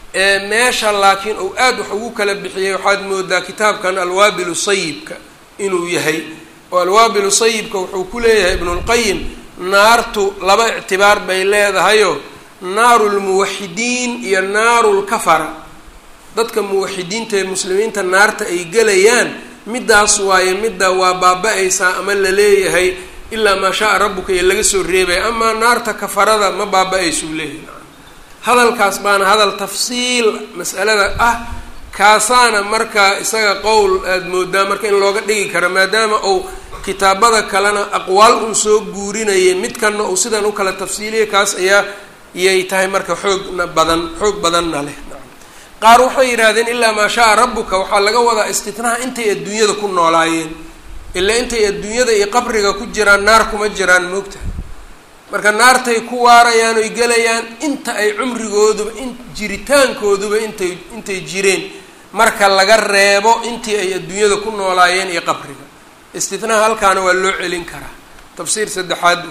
meesha laakiin uu aad wax ugu kala bixiyey waxaad moodaa kitaabkan alwaabilu sayibka inuu yahay oo alwaabilu sayibka wuxuu ku leeyahay ibnulqayim naartu laba ictibaar bay leedahayo naaru lmuwaxidiin iyo naaru lkafara dadka muwaxidiinta ee muslimiinta naarta ay gelayaan middaas waaye midda waa baaba-aysaa ama la leeyahay ilaa maa shaa-a rabbuka iyo laga soo reebaya amaa naarta kafarada ma baaba-aysuu leeyahay hadalkaas baana hadal tafsiil mas'alada ah kaasaana marka isaga qowl aada moodaa marka in looga dhigi karo maadaama uu kitaabada kalena aqwaal un soo guurinayay midkanna uu sidan u kala tafsiiliyay kaas ayaa iyay tahay marka xoogna badan xoog badanna leh qaar waxay yidhaahdeen ilaa maa shaa-a rabbuka waxaa laga wadaa istitnaha intay adduunyada ku noolaayeen ilaa intay adduunyada iyo qabriga ku jiraan naar kuma jiraan moogtahay marka naartay ku waarayaan oy gelayaan inta ay cumrigooduba in jiritaankooduba intay intay jireen marka laga reebo intii ay adduunyada ku noolaayeen iyo qabriga istitnaha halkaana waa loo celin karaa tafsiir saddexaad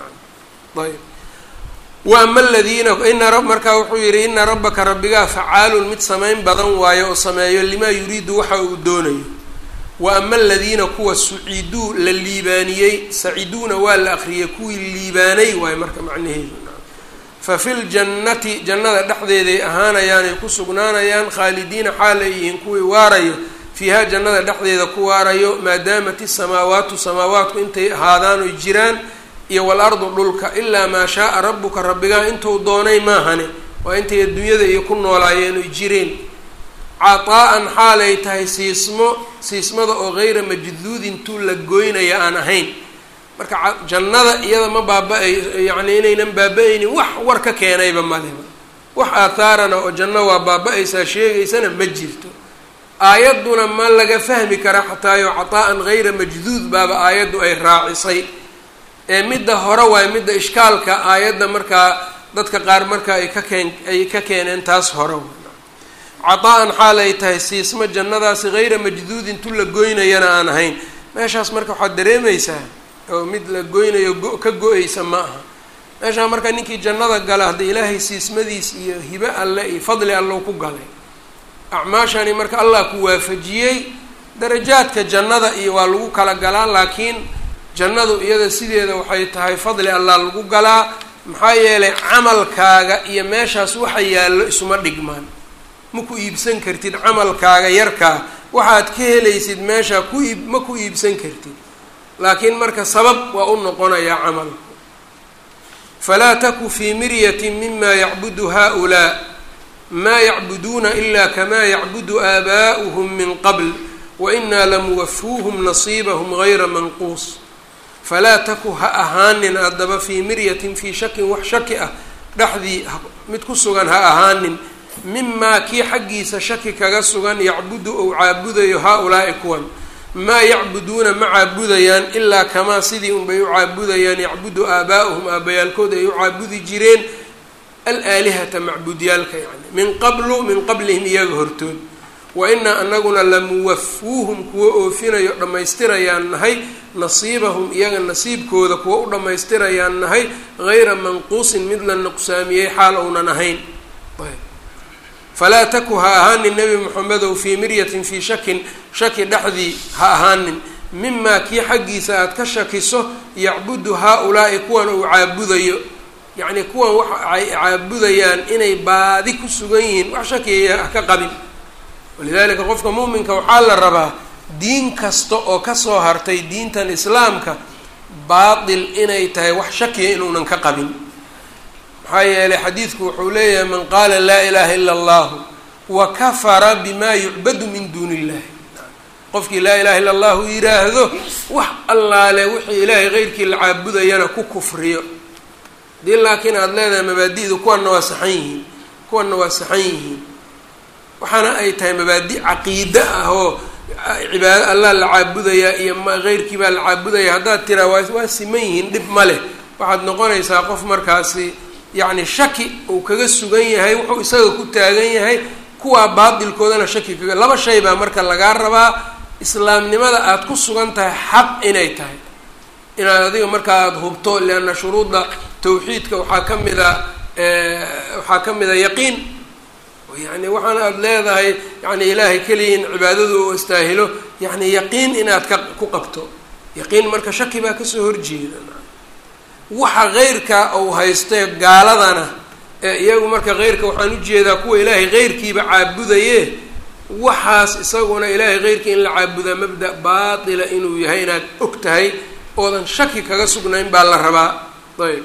waay ayb wa ama aladiina ina markaa wuxuu yihi ina rabbaka rabbigaa facaalun mid samayn badan waayo oo sameeyo limaa yuriidu waxa uu doonayo wa ama aladiina kuwa suciduu la liibaaniyey saciduuna waa la akriyay kuwii liibaanay waayo marka macnaheedu fa fi ljannati jannada dhexdeeday ahaanayaanay ku sugnaanayaan khaalidiina xaal ay yihiin kuwii waarayo fiiha jannada dhexdeeda ku waarayo maadaamat isamaawaatu samaawaatku intay ahaadaan oy jiraan iyo walardu dhulka ilaa maa shaaa rabbuka rabbigaa intuu doonay maahane waa intay adduunyada iyo ku noolaayeen oy jireen cataa-an xaalay tahay siismo siismada oo gayra majduudin tuu la goynaya aan ahayn marka jannada iyada ma baaba-ay yacni inaynan baaba-aynin wax war ka keenayba maleba wax aathaarana oo janno waa baaba-aysaa sheegaysana ma jirto aayadduna ma laga fahmi karaa xataayo cataa-an gayra majduud baaba aayaddu ay raacisay ee midda hore waaye midda ishkaalka aayadda markaa dadka qaar marka ay ka keen ay ka keeneen taas hore cataa-an xaal ay tahay siismo jannadaasi hayra majduudin tu la goynayana aan ahayn meeshaas marka waxaad dareemaysaa oo mid la goynayo go- ka go-aysa ma aha meeshaa marka ninkii jannada gala hadda ilaahay siismadiis iyo hibe alle iyo fadli allow ku galay acmaashani marka allah ku waafajiyey darajaadka jannada iyo waa lagu kala galaa laakiin jannadu iyada sideeda waxay tahay fadli allah lagu galaa maxaa yeelay camalkaaga iyo meeshaas waxa yaallo isuma dhigmaan ma ku iibsan kartid camalkaaga yarkaa waxaad ka helaysid meesha ku iib ma ku iibsan kartid laakiin marka sabab waa u noqonayaa camalku falaa taku fii miryatin mima yacbudu haؤulaa maa yacbuduuna ila kamaa yacbudu aabaa'uhum min qabl wainaa lamuwafuuhum nasiibahum gayra manquus falaa taku ha ahaanin haddaba fii miryatin fii shakin wax shaki ah dhexdii mid ku sugan ha ahaanin mimaa kii xaggiisa shaki kaga sugan yacbudu ou caabudayo haa-ulaa'i kuwan maa yacbuduuna ma caabudayaan ilaa kamaa sidii unbay u caabudayaan yacbudu aabaa'uhum aabbayaalkood ay u caabudi jireen alaalihata macbuudyaalka yani min qablu min qablihim iyaga hortood wa inaa anaguna lamuwafuuhum kuwa oofinayo dhammaystirayaan nahay nasiibahum iyaga nasiibkooda kuwa u dhammaystirayaan nahay gayra manquusin mid la nuqsaamiyey xaal ounan ahayn falaa taku ha ahaanin nebi moxamedow fii miryatin fii shakin shaki dhexdii ha ahaanin mimaa kii xaggiisa aada ka shakiso yacbudu haa-ulaa'i kuwan uu caabudayo yacnii kuwan waxa ay caabudayaan inay baadi ku sugan yihiin wax shakiya ha ka qabin walidaalika qofka muuminka waxaa la rabaa diin kasta oo kasoo hartay diintan islaamka baatil inay tahay wax shakiya inuunan ka qabin maxaa yeelay xadiidku wuxuu leeyahay man qaala laa ilaaha ila allahu wa kafara bima yucbadu min duuni illahi qofkii laa ilaha illa allahu yiraahdo wax allaale wixii ilaahay keyrkii la caabudayana ku kufriyo hadii laakiin aada leedahay mabaadi'du kuwanna waa saxan yihiin kuwanna waa saxan yihiin waxaana ay tahay mabaadi caqiide ah oo cibaado allah la caabudayaa iyo keyrkii baa la caabudaya haddaad tiraa waa waa siman yihiin dhib ma leh waxaad noqonaysaa qof markaasi yacni shaki uu kaga sugan yahay wuxuu isaga ku taagan yahay kuwaa baatilkoodana shaki kaga laba shay baa marka lagaa rabaa islaamnimada aada ku sugan tahay xaq inay tahay inaad adiga marka aada hubto lianna shuruudda tawxiidka waxaa ka mida waxaa ka mida yaqiin yani waxaana aada leedahay yani ilaahay keliya in cibaadadu u istaahilo yani yaqiin inaad ka ku qabto yaqiin marka shaki baa kasoo horjeeda waxa keyrka uu haystee gaaladana ee iyagu marka keyrka waxaan ujeedaa kuwa ilaahay keyrkiiba caabudaye waxaas isaguna ilaahay keyrkii in la caabudaa mabda baatila inuu yahay inaad og tahay oodan shaki kaga sugnayn baa la rabaa ayb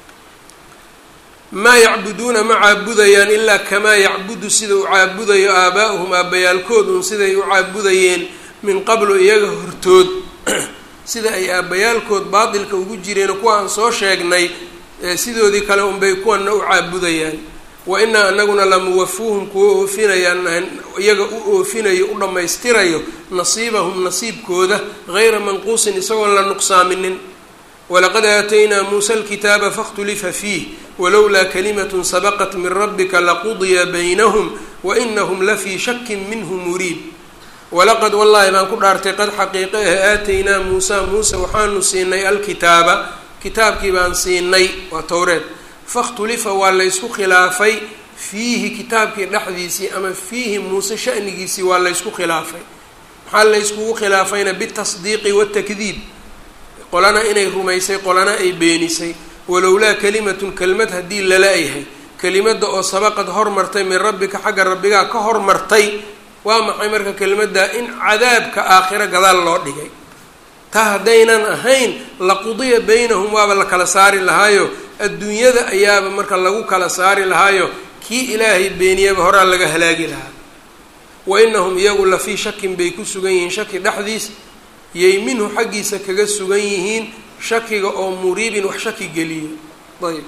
maa yacbuduuna ma caabudayaan ilaa kamaa yacbudu sida uu caabudayo aabaa'uhum aabbayaalkood un siday u caabudayeen min qablu iyaga hortood sida ay aabbayaalkood baatilka ugu jireen kuwa aan soo sheegnay sidoodii kale unbay kuwana u caabudayaan wa inaa anaguna lamuwafuuhum kuwa oofinayaan iyaga u oofinayo u dhammaystirayo nasiibahum nasiibkooda gayra manquusin isagoon la nuqsaaminin walaqad aataynaa muusa alkitaaba fakhtulifa fiih walowlaa kalimatun sabaqat min rabbika laqudiya baynahum wainahum lafii shakin minhu muriib walaqad wallaahi baan ku dhaartay qad xaqiiqe ah aataynaa muusa muuse waxaanu siinay alkitaaba kitaabkii baan siinay waa towreed fakhtulifa waa laysku khilaafay fiihi kitaabkii dhexdiisii ama fiihi muuse shanigiisii waa laysku khilaafay maxaa layskugu khilaafayna bitasdiiqi watakdiib qolana inay rumaysay qolana ay beenisay walowlaa kalimatun kelmad haddii lala yahay kelimada oo sabaqad hormartay min rabbika xagga rabbigaa ka hormartay waa maxay marka kelimaddaa in cadaabka aakhiro gadaal loo dhigay taa haddaynan ahayn laqudiya baynahum waaba la kala saari lahaayo adduunyada ayaaba marka lagu kala saari lahaayo kii ilaahay beeniyaba horaa laga halaagi lahaa wa inahum iyagu la fii shakin bay ku sugan yihiin shaki dhexdiis yay minhu xaggiisa kaga sugan yihiin shakiga oo muriibin wax shaki geliyo ayb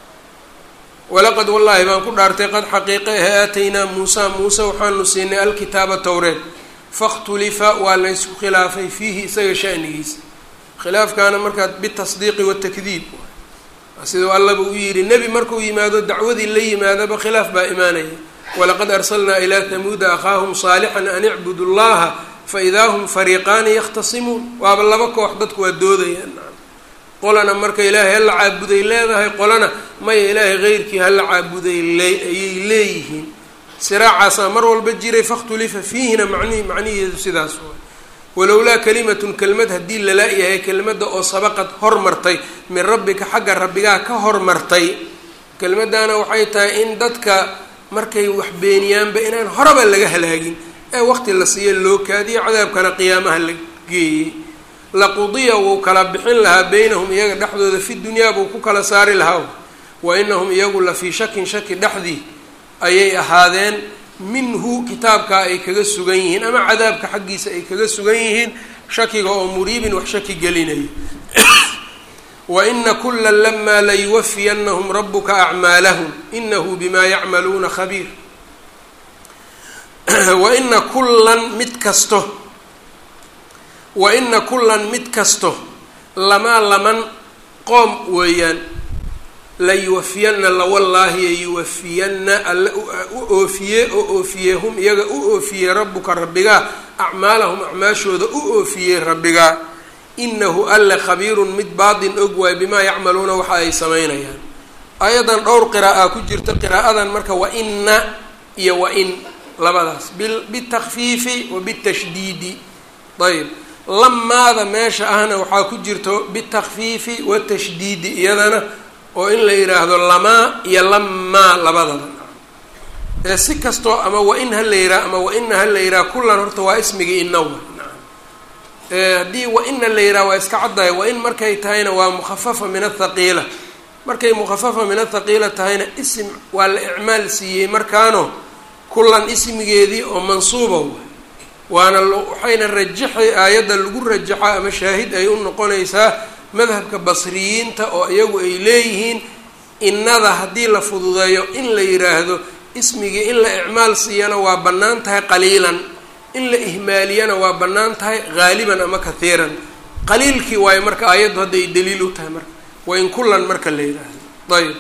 walaqad wallaahi baan ku dhaartay qad xaqiiqe ah aataynaa muusa muuse waxaanu siinay alkitaaba towreed fakhtulifa waa laysku khilaafay fiihi isaga shanigiisa khilaafkaana markaa bitasdiiqi watakdiib sidau allaba u yidhi nebi markuu yimaado dacwadii la yimaadaba khilaaf baa imaanaya walaqad arsalnaa ilaa tamuuda akhaahum saalixan an icbudu llaha faidaa hum fariiqaani yakhtasimuun waaba laba koox dadku waa doodayaan qolana marka ilaahay hala caabuday leedahay qolana maya ilaahay keyrkii hala caabuday lee ayay leeyihiin siraacaasaa mar walba jiray fakhtulifa fiihina mani macniheedu sidaas waay walowlaa kalimatun kelmad haddii lala yahay kelmadda oo sabaqad hormartay min rabbika xagga rabbigaa ka hormartay kelmaddaana waxay tahay in dadka markay wax beeniyaanba inaan horaba laga halaagin ee waqti la siiya loo kaadiyo cadaabkana qiyaamaha la geeyey laqudiya wuu kala bixin lahaa beynahum iyaga dhexdooda fi dunyaa buu ku kala saari lahaa wa inahum iyagu la fii shakin shaki dhexdii ayay ahaadeen minhu kitaabkaa ay kaga sugan yihiin ama cadaabka xaggiisa ay kaga sugan yihiin shakiga oo muriibin wax shaki gelinayo wa ina kula lamaa layuwafiyanahum rabuka acmaalahum inahu bima yacmaluuna khabiir wa ina kullan mid kasto wa ina kullan mid kasto lamaa laman qoom weeyaan layuwafiyanna lawallaahi yuwafiyanna alla u oofiye oo oofiyey hum iyaga u oofiyey rabbuka rabbigaa acmaalahum acmaashooda u oofiyey rabbigaa inahu alle khabiirun mid baatin og waay bimaa yacmaluuna waxa ay samaynayaan ayadan dhowr qiraa'aa ku jirta qiraa'adan marka wa ina iyo wa in labadaas bitakfiifi wa bitashdiidi ayb lamaada meesha ahna waxaa ku jirto bitakfiifi watashdiidi iyadana oo in la yidhaahdo lamaa iyo lamaa labadaba ee si kastoo ama wa in ha la yidhaha ama wa ina ha la yidhaha kullan horta waa ismigii inawa haddii wa-ina la yidhaha waa iska caddahay wa-in markay tahayna waa mukhafafa min athaqiila markay mukhafafa min athaqiila tahayna isim waa la icmaal siiyey markaano kullan ismigeedii oo mansuuba wa waana waxayna rajaxay aayadda lagu rajaxo ama shaahid ay u noqonaysaa madhabka basriyiinta oo iyagu ay leeyihiin innada haddii la fududeeyo in la yidhaahdo ismigii in la icmaal siiyana waa bannaan tahay qaliilan in la ihmaaliyana waa bannaan tahay haaliban ama kathiiran qaliilkii waayo marka aayaddu hadday daliil u tahay marka waa in kullan marka la yidhaahdo ayb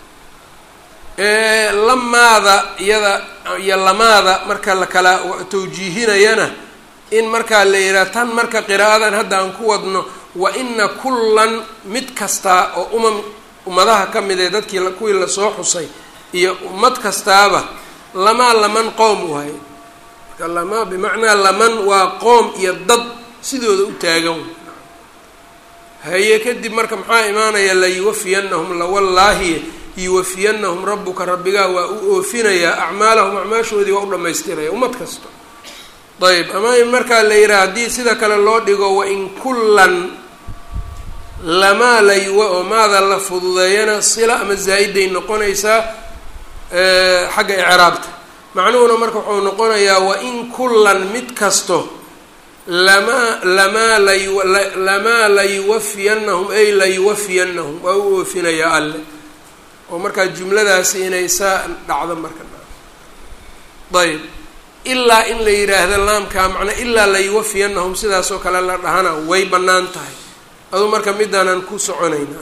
lamaada iyada iyo lamaada marka la kala tawjiihinayana in markaa la yidhaha tan marka qiraa'adan hadda aan ku wadno wa ina kullan mid kastaa oo umam ummadaha ka mid ee dadkii kuwii lasoo xusay iyo ummad kastaaba lamaa laman qoom waaye marka lamaa bimacnaa laman waa qoom iyo dad sidooda u taagan haye kadib marka maxaa imaanaya layuwafiyanahum lawallaahi yuwafiyanahum rabbuka rabbigaa waa u oofinayaa acmaalahum acmaashoodii waa u dhammaystiraya ummad kasta ayb ama in markaa la yidhaha haddii sida kale loo dhigo wain kullan lamaa layuwa oo maada la fududeeyana sila ama zaa-iday noqonaysaa xagga icraabta macnuhuna marka wuxuu noqonayaa wain kullan mid kasto lamaa lamaa layu lamaa layuwafiyanahum ay layuwafiyanahum waa u oofinayaa alle oo markaa jumladaasi inay saa dhacdo marka ayb ilaa in la yidhaahdo laamkaa macnaa ilaa layuwafiyanahum sidaasoo kale la dhahana way bannaan tahay aduu marka midaanaan ku soconayna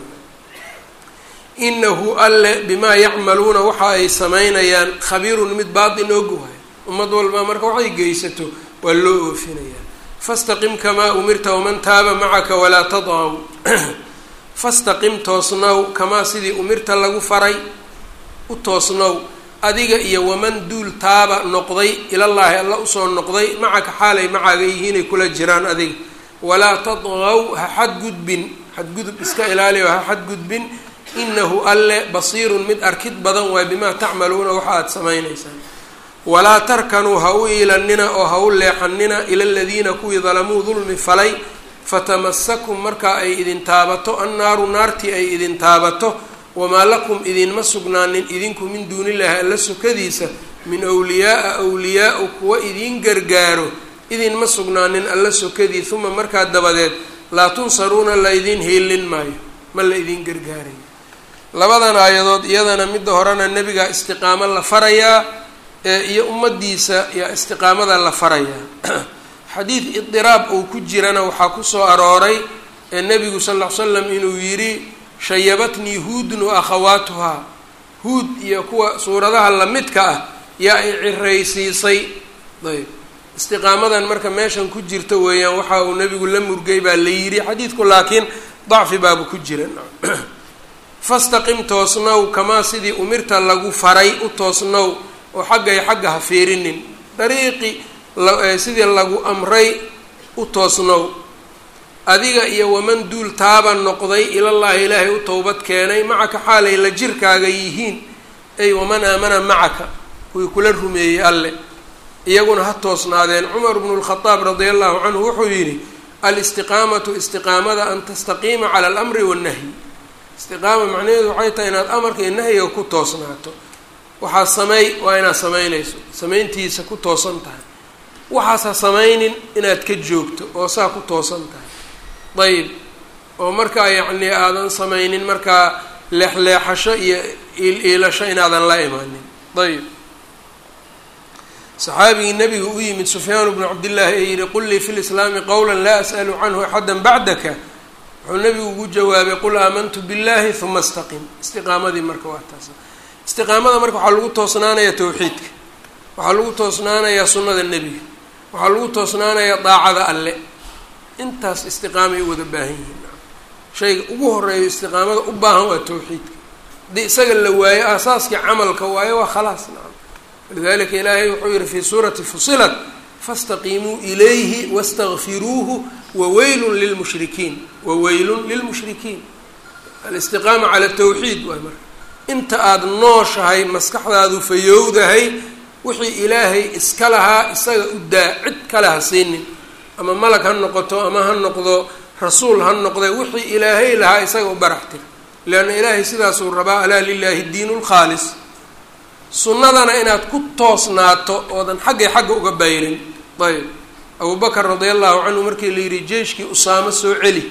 inahu alle bimaa yacmaluuna waxa ay samaynayaan khabiirun mid baatin og waay ummad walba marka waxay geysato waa loo oofinayaa fastaqim kamaa umirta waman taaba macaka walaa tadcaw fastaqim toosnow kamaa sidii umirta lagu faray u toosnow adiga iyo waman duul taaba noqday ilallaahi alla usoo noqday macaka xaalay macaaga yihiinay kula jiraan adiga walaa tadqaw ha xadgudbin xadgudub iska ilaaliyo ha xadgudbin inahu alle basiirun mid arkid badan waay bimaa tacmaluuna waxa aada samaynaysaan walaa tarkanuu ha u iilanina oo ha u leexanina ila aladiina kuwii dalamuu dulmi falay fatamasakum markaa ay idin taabato annaaru naartii ay idin taabato wamaa lakum idinma sugnaanin idinku min duunillaahi alla sokadiisa min wliyaaa wliyaa-u kuwa idiin gargaaro idinma sugnaanin alla sokadii uma markaa dabadeed laa tunsaruuna la idiin hiilin maayo ma la idiin gargaarayo labadan aayadood iyadana midda horena nebigaa istiqaamo la farayaa iyo ummadiisa yaa istiqaamada la farayaa xadiid idiraab uu ku jirana waxaa kusoo arooray ee nebigu sal ll ly slam inuu yidhi shayabatnii huudun wa akhawaatuhaa huud iyo kuwa suuradaha lamidka ah yaa i ciraysiisay ayb istiqaamadan marka meeshan ku jirta weeyaan waxa uu nebigu la murgay baa la yidhi xadiidku laakiin dacfi baaba ku jira fastaqim toosnow kamaa sidii umirta lagu faray u toosnow oo xaggay xagga ha fiirinin dariiqi sidii lagu amray u toosnow adiga iyo waman duul taaba noqday ilallaahi ilaahay u towbad keenay macaka xaalay la jirkaaga yihiin ay waman aamana macaka kuwii kula rumeeyey alle iyaguna ha toosnaadeen cumar bnu lkhadaab radia allahu canhu wuxuu yidhi alistiqaamatu istiqaamada an tastaqiima cala alamri wannahyi istiqaama macnaheedu waxay tahay inaad amarka iyo nahyiga ku toosnaato waxaa sameey waa inaad samaynayso samayntiisa ku toosan tahay waxaas ha samaynin inaad ka joogto oo saa ku toosan tahay ayib oo markaa yacni aadan samaynin markaa leexleexasho iyo iil-iilasho inaadan la imaanin ayib saxaabigii nabiga u yimid sufyaanu bnu cabdillaahi ee yihi qul lii fi lislaami qowla laa as'alu canhu axada bacdaka wuxuu nabigu ugu jawaabay qul aamantu billahi huma istaqim istiqaamadii marka waa taas istiqaamada marka waxaa lagu toosnaanayaa tawxiidka waxaa lagu toosnaanayaa sunnada nebiga waxaa lagu toosnaanayaa daacada alle intaas istiqaamay u wada baahan yihiin shayga ugu horeeyo istiqaamada u baahan waa tawxiidka haddii isaga la waayo aasaaskii camalka waayo waa khalaas nacam walidalika ilaahay wuxuu yihi fii suurati fusilat faاstaqiimuu ilayhi wastakfiruuhu waweylun lilmushrikiin waweylun lilmushrikiin alistiqaama cala tawxiid waay marka inta aada nooshahay maskaxdaadu fayowdahay wixii ilaahay iska lahaa isaga u daa cid kale ha siinin ama malag ha noqoto ama ha noqdo rasuul ha noqde wixii ilaahay lahaa isaga u barax tira leanna ilaahay sidaasuu rabaa alaa lilaahi diinu lkhaalis sunnadana inaad ku toosnaato oodan xaggay xagga uga bayrin ayb abubakar radia allahu canhu markii la yidhi jeyshkii usaamo soo celi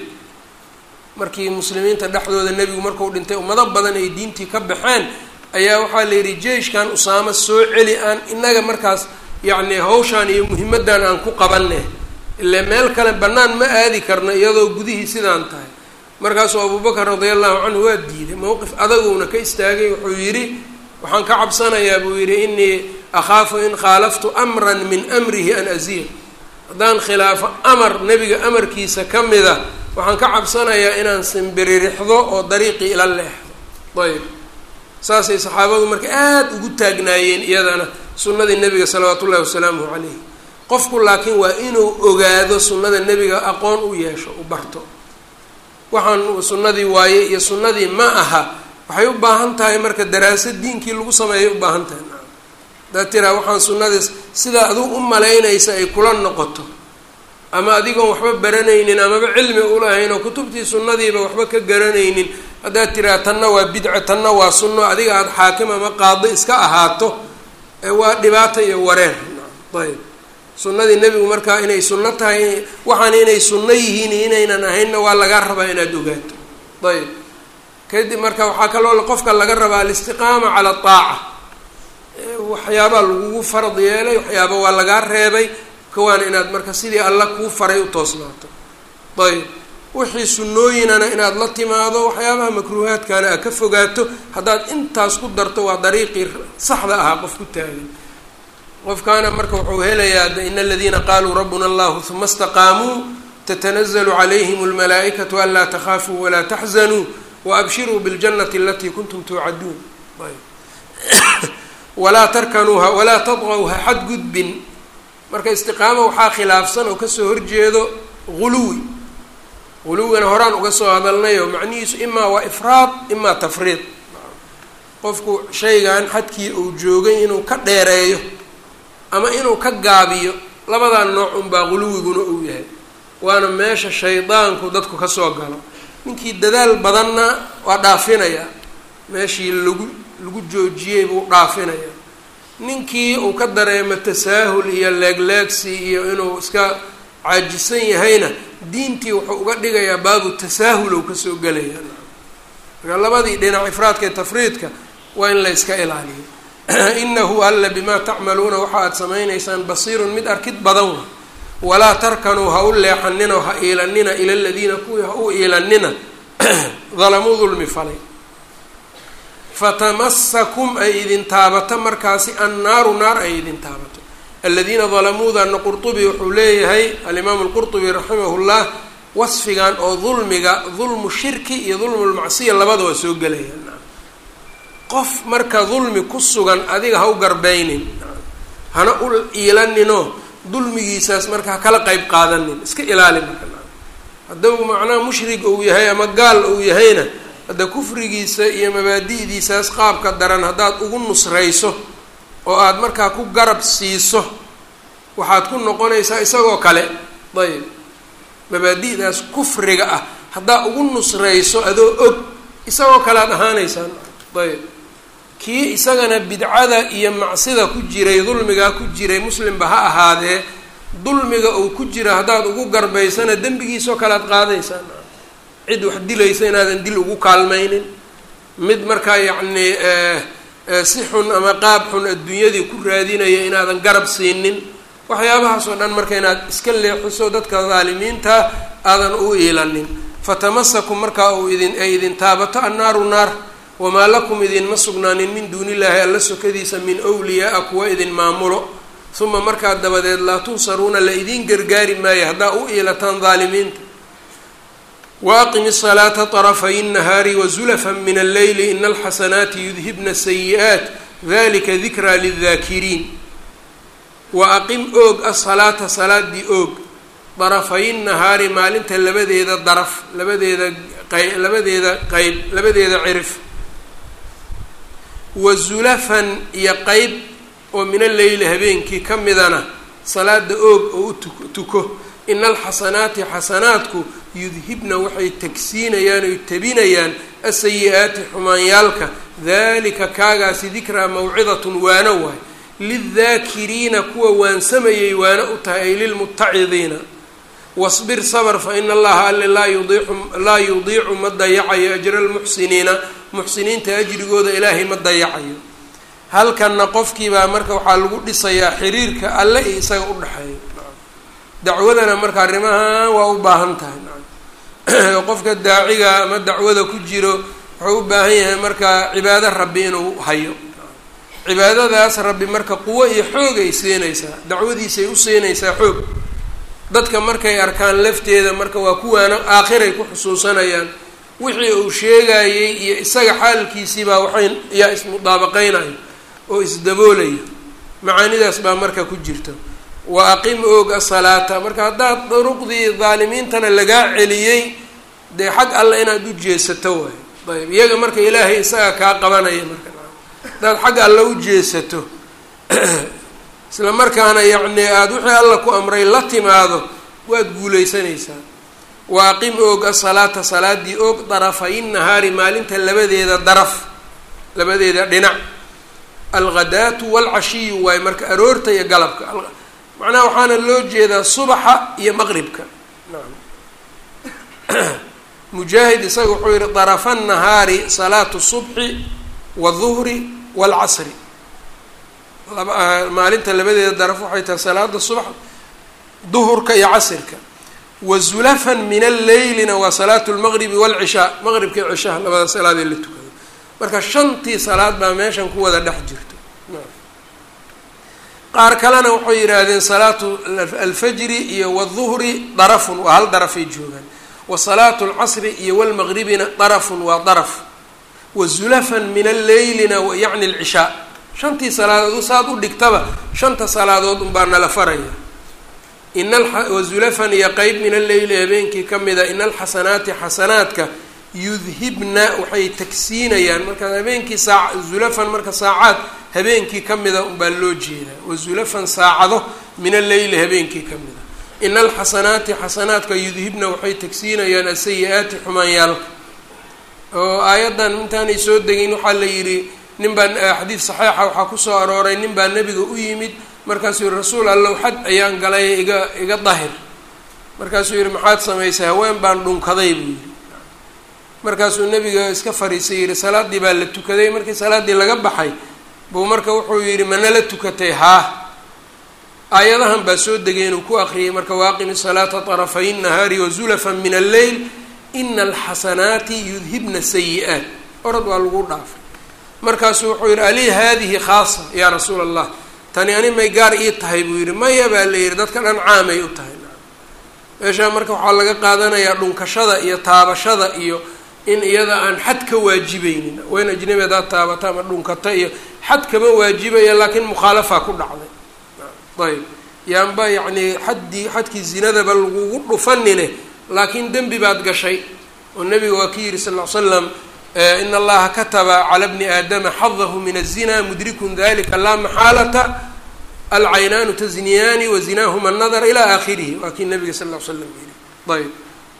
markii muslimiinta dhexdooda nebigu markuu dhintay ummado badan ay diintii ka baxeen ayaa waxaa la yidhi jeyshkan usaamo soo celi aan inaga markaas yacni hawshaan iyo muhimaddan aan ku qabanne ile meel kale bannaan ma aadi karno iyadoo gudihii sidaan tahay markaasuu abubakar radia allahu canhu waa diiday mowqif adaguna ka istaagay wuxuu yidhi waxaan ka cabsanayaa buu yidhi inii akhaafu in khaalaftu amran min amrihi an asiir haddaan khilaafo amar nebiga amarkiisa ka mida waxaan ka cabsanayaa inaan simbiririxdo oo dariiqii ila leexdo ayb saasay saxaabadu marka aada ugu taagnaayeen iyadana sunnadii nebiga salawaatu ullahi wasalaamuhu calayh qofku laakiin waa inuu ogaado sunnada nebiga aqoon u yeesho u barto waxaan sunnadii waaye iyo sunnadii ma aha waxay u baahan tahay marka daraasad diinkii lagu sameeyay u baahan tahay hadaad tiraa waxaan sunnadiis sidaa aduu u malaynaysa ay kula noqoto ama adigoon waxba baranaynin amaba cilmi ulahayn oo kutubtii sunnadiiba waxba ka garanaynin haddaad tiraa tanna waa bidca tanna waa sunno adiga aada xaakim ama qaado iska ahaato waa dhibaato iyo wareer ayb sunnadii nebigu markaa inay sunno tahay waxaan inay sunno yihiin inaynan ahaynna waa lagaa rabaa inaad ogaato ayb kadib marka waxaa kaloo qofka laga rabaa alistiqaama cala aaca waxyaabaa lagugu farad yeelay waxyaaba waa lagaa reebay kawaana inaad marka sidii alla kuu faray u toosnaato ayb wixii sunnooyinana inaad la timaado waxyaabaha makruuhaadkaana aad ka fogaato haddaad intaas ku darto waa dariiqii saxda ahaa qof ku taagan qofkaana marka wuxuu helayaa in aladiina qaluu rabbuna allahu uma istaqaamuu tatanazalu calayhim almalaa'ikatu anlaa takhaafuu walaa taxzanuu waabshiruu biاljanati alatii kuntum tuucaduun walaa tarkanuuha walaa tadqow ha xadgudbin marka istiqaamo waxaa khilaafsan oo kasoo horjeedo guluwi guluwina horaan uga soo hadalnayo macnihiisu imaa waa ifraad imaa tafriid qofku shaygan xadkii uu joogay inuu ka dheereeyo ama inuu ka gaabiyo labadaa nooc unbaa guluwiguna uu yahay waana meesha shaydaanku dadku kasoo galo ninkii dadaal badanna waa dhaafinayaa meeshii lagu lagu joojiyey buu dhaafinayaa ninkii uu ka dareemo tasaahul iyo leegleegsi iyo inuu iska caajisan yahayna diintii wuxuu uga dhigayaa baabu tasaahul ou kasoo gelayaa marka labadii dhinac ifraadka iyo tafriidka waa in la yska ilaaliyo inahu alla bimaa tacmaluuna waxa aad samaynaysaan basiirun mid arkid badan wa walaa tarkanuu ha u leexanina ha iilanina ila ladiina kuwii ha u iilanina dalamuu dulmi falay fatamasakum ay idin taabato markaasi annaaru naar ay idin taabato aladiina dalamuudana qurطubi wuxuu leeyahay alimaamu lqurطubi raximah llah wasfigan oo dulmiga dulmu shirki iyo dulmu lmacsiya labada waa soo gelayaan qof marka dulmi ku sugan adiga ha u garbeynin hana u iilaninoo dulmigiisaas marka ha kala qeyb qaadanin iska ilaali marka hadduu macnaha mushrig uu yahay ama gaal uu yahayna hadda kufrigiisa iyo mabaadi'diisaas qaabka daran haddaad ugu nusrayso oo aada markaa ku garab siiso waxaad ku noqonaysaa isagoo kale ayb mabaadi'daas kufriga ah haddaad ugu nusrayso adoo og isagoo kale aad ahaanaysaan ayb kii isagana bidcada iyo macsida ku jiray dulmigaa ku jiray muslimba ha ahaadee dulmiga uu ku jira haddaad ugu garbaysana dembigiisoo kale aad qaadaysaan cid wax dilaysa inaadan dil ugu kaalmaynin mid markaa yacnii si xun ama qaab xun adduunyadii ku raadinaya inaadan garab siinin waxyaabahaas oo dhan marka inaad iska leexiso dadka daalimiinta aadan u iilanin fatamasakum markaa uu idin ay idin taabato annaaru naar wamaa lakum idinma sugnaanin min duuni illaahi alla sokadiisa min wliyaaa kuwa idin maamulo uma markaa dabadeed laa tunsaruuna la idiin gargaari maayo haddaa u iilataan daalimiinta waaqim الصلاaةa طرفy النهاari وزلفا min الleyl in الxasanaati yudhibna السayiئaaت dalika dikraa lلذاakiriin waaqim oog aلصalaata salaadii oog darafay الnahaari maalinta labadeeda daraf labadeeda qay labadeeda qeyb labadeeda cirif wazulafan iyo qeyb oo min alleyli habeenkii ka midana salaada oog oo u tu tuko ina alxasanaati xasanaadku yudhibna waxay tagsiinayaan oy tabinayaan asayi-aati xumaanyaalka dalika kaagaasi dikraa mawcidatun waano waay lildaakiriina kuwa waansamayay waano u tahay ay lilmutacidiina wasbir sabr fa ina allaha alle laa yudiicu laa yudiicu ma dayacayo ajra almuxsiniina muxsiniinta ajrigooda ilaahay ma dayacayo halkanna qofkiibaa marka waxaa lagu dhisayaa xiriirka alle iyo isaga u dhexeeya dacwadana marka arrimahan waa u baahan tahay qofka daaciga ama dacwada ku jiro wuxuu u baahan yahay marka cibaado rabbi inuu hayo cibaadadaas rabbi marka quwo iyo xoog ay siinaysaa dacwadiisay u siinaysaa xoog dadka markay arkaan lafteeda marka waa kuwaana aakhiray ku xusuusanayaan wixii uu sheegayey iyo isaga xaalkiisiibaa waxay yaa ismudaabaqeynayo oo isdaboolayo macaanidaas baa marka ku jirta wa aqim oog asalaata marka haddaad duruqdii daalimiintana lagaa celiyey dee xag alle inaad u jeesato waay ayb iyaga marka ilaahay isaga kaa qabanaya marka haddaad xag alle u jeesato isla markaana yacni aada wixii alla ku amray la timaado waad guulaysanaysaa wa aqim oog asalaata salaadii oog darafay nahaari maalinta labadeeda daraf labadeeda dhinac alghadaatu waalcashiyu waaye marka aroorta iyo galabka macnaha waxaana loo jeedaa subaxa iyo maqribka naam mujaahid isaga wuxuu yihi darafa nahaari salaatu subxi waduhri waalcasri maalinta labadeeda daraf waxay tahay salaada subax duhurka iyo casirka wa zulafan min alleylina waa salaatu lmaqribi waalcishaa maqribka iyo cishaha labada salaadee la tukado marka shantii salaad baa meeshan ku wada dhex jirto qaar kalena waxay yidhaahdeen salaatu alfajri iyo wduhri darafun waa hal darafay joogaan wa salaatu alcasri iyo walmaqribina darafun waa daraf wa zulafan min alleylina yacni alcishaa shantii salaadood saad u dhigtaba shanta salaadood unbaa nala faraya inawazulafan iyo qeyb min alleyli habeenkii ka mida ina alxasanaati xasanaadka yudhibna waxay tagsiinayaan marka habeenkii saa zulafan marka saacaad habeenkii ka mida unbaa loo jeedaa wazulafan saacado min alleyli habeenkii ka mida ina alxasanaati xasanaadka yudhibna waxay tagsiinayaan asayi-aati xumaanyaalka oo aayaddan intaanay soo degin waxaa la yidhi nin baa xadiid saxiixa waxaa kusoo arooray nin baa nebiga u yimid markaasuu yihi rasuul allow xad ayaan galay iga iga dahir markaasuu yihi maxaad samaysay haween baan dhunkaday buu yidhi markaasuu nebiga iska fariisay yihi salaaddii baa la tukaday markii salaaddii laga baxay buu marka wuxuu yidhi manala tukatay haa aayadahan baa soo degay inuu ku akriyay marka waaqimi salaata طarafay nahaari wazulafan min alleyl ina alxasanaati yudhibna sayi-aat orad waa lagu dhaafay markaasuu wuxuu yihi ali hadihi khaasa yaa rasuula allah tani ani may gaar ii tahay buu yihi maya baa la yihi dadka dhan caamay u tahay meeshaa marka waxaa laga qaadanayaa dhunkashada iyo taabashada iyo in iyada aan xad ka waajibaynin wayn ajnabi hadaad taabata ama dhunkata iyo xad kama waajibaya laakiin mukhaalafa ku dhacday ayb yaanba yacni xaddii xadkii zinadaba lagugu dhufanine laakiin dembi baad gashay oo nebiga waa ki yihi sal ll ly slam in allaha kataba cala bni aadama xadahu min الzina mudrikun dalika laa maxaalata alcaynaanu tasniyaani wazinahuma الnadr ilى akhirihi waa kii nabiga sal ll slam yiri ayb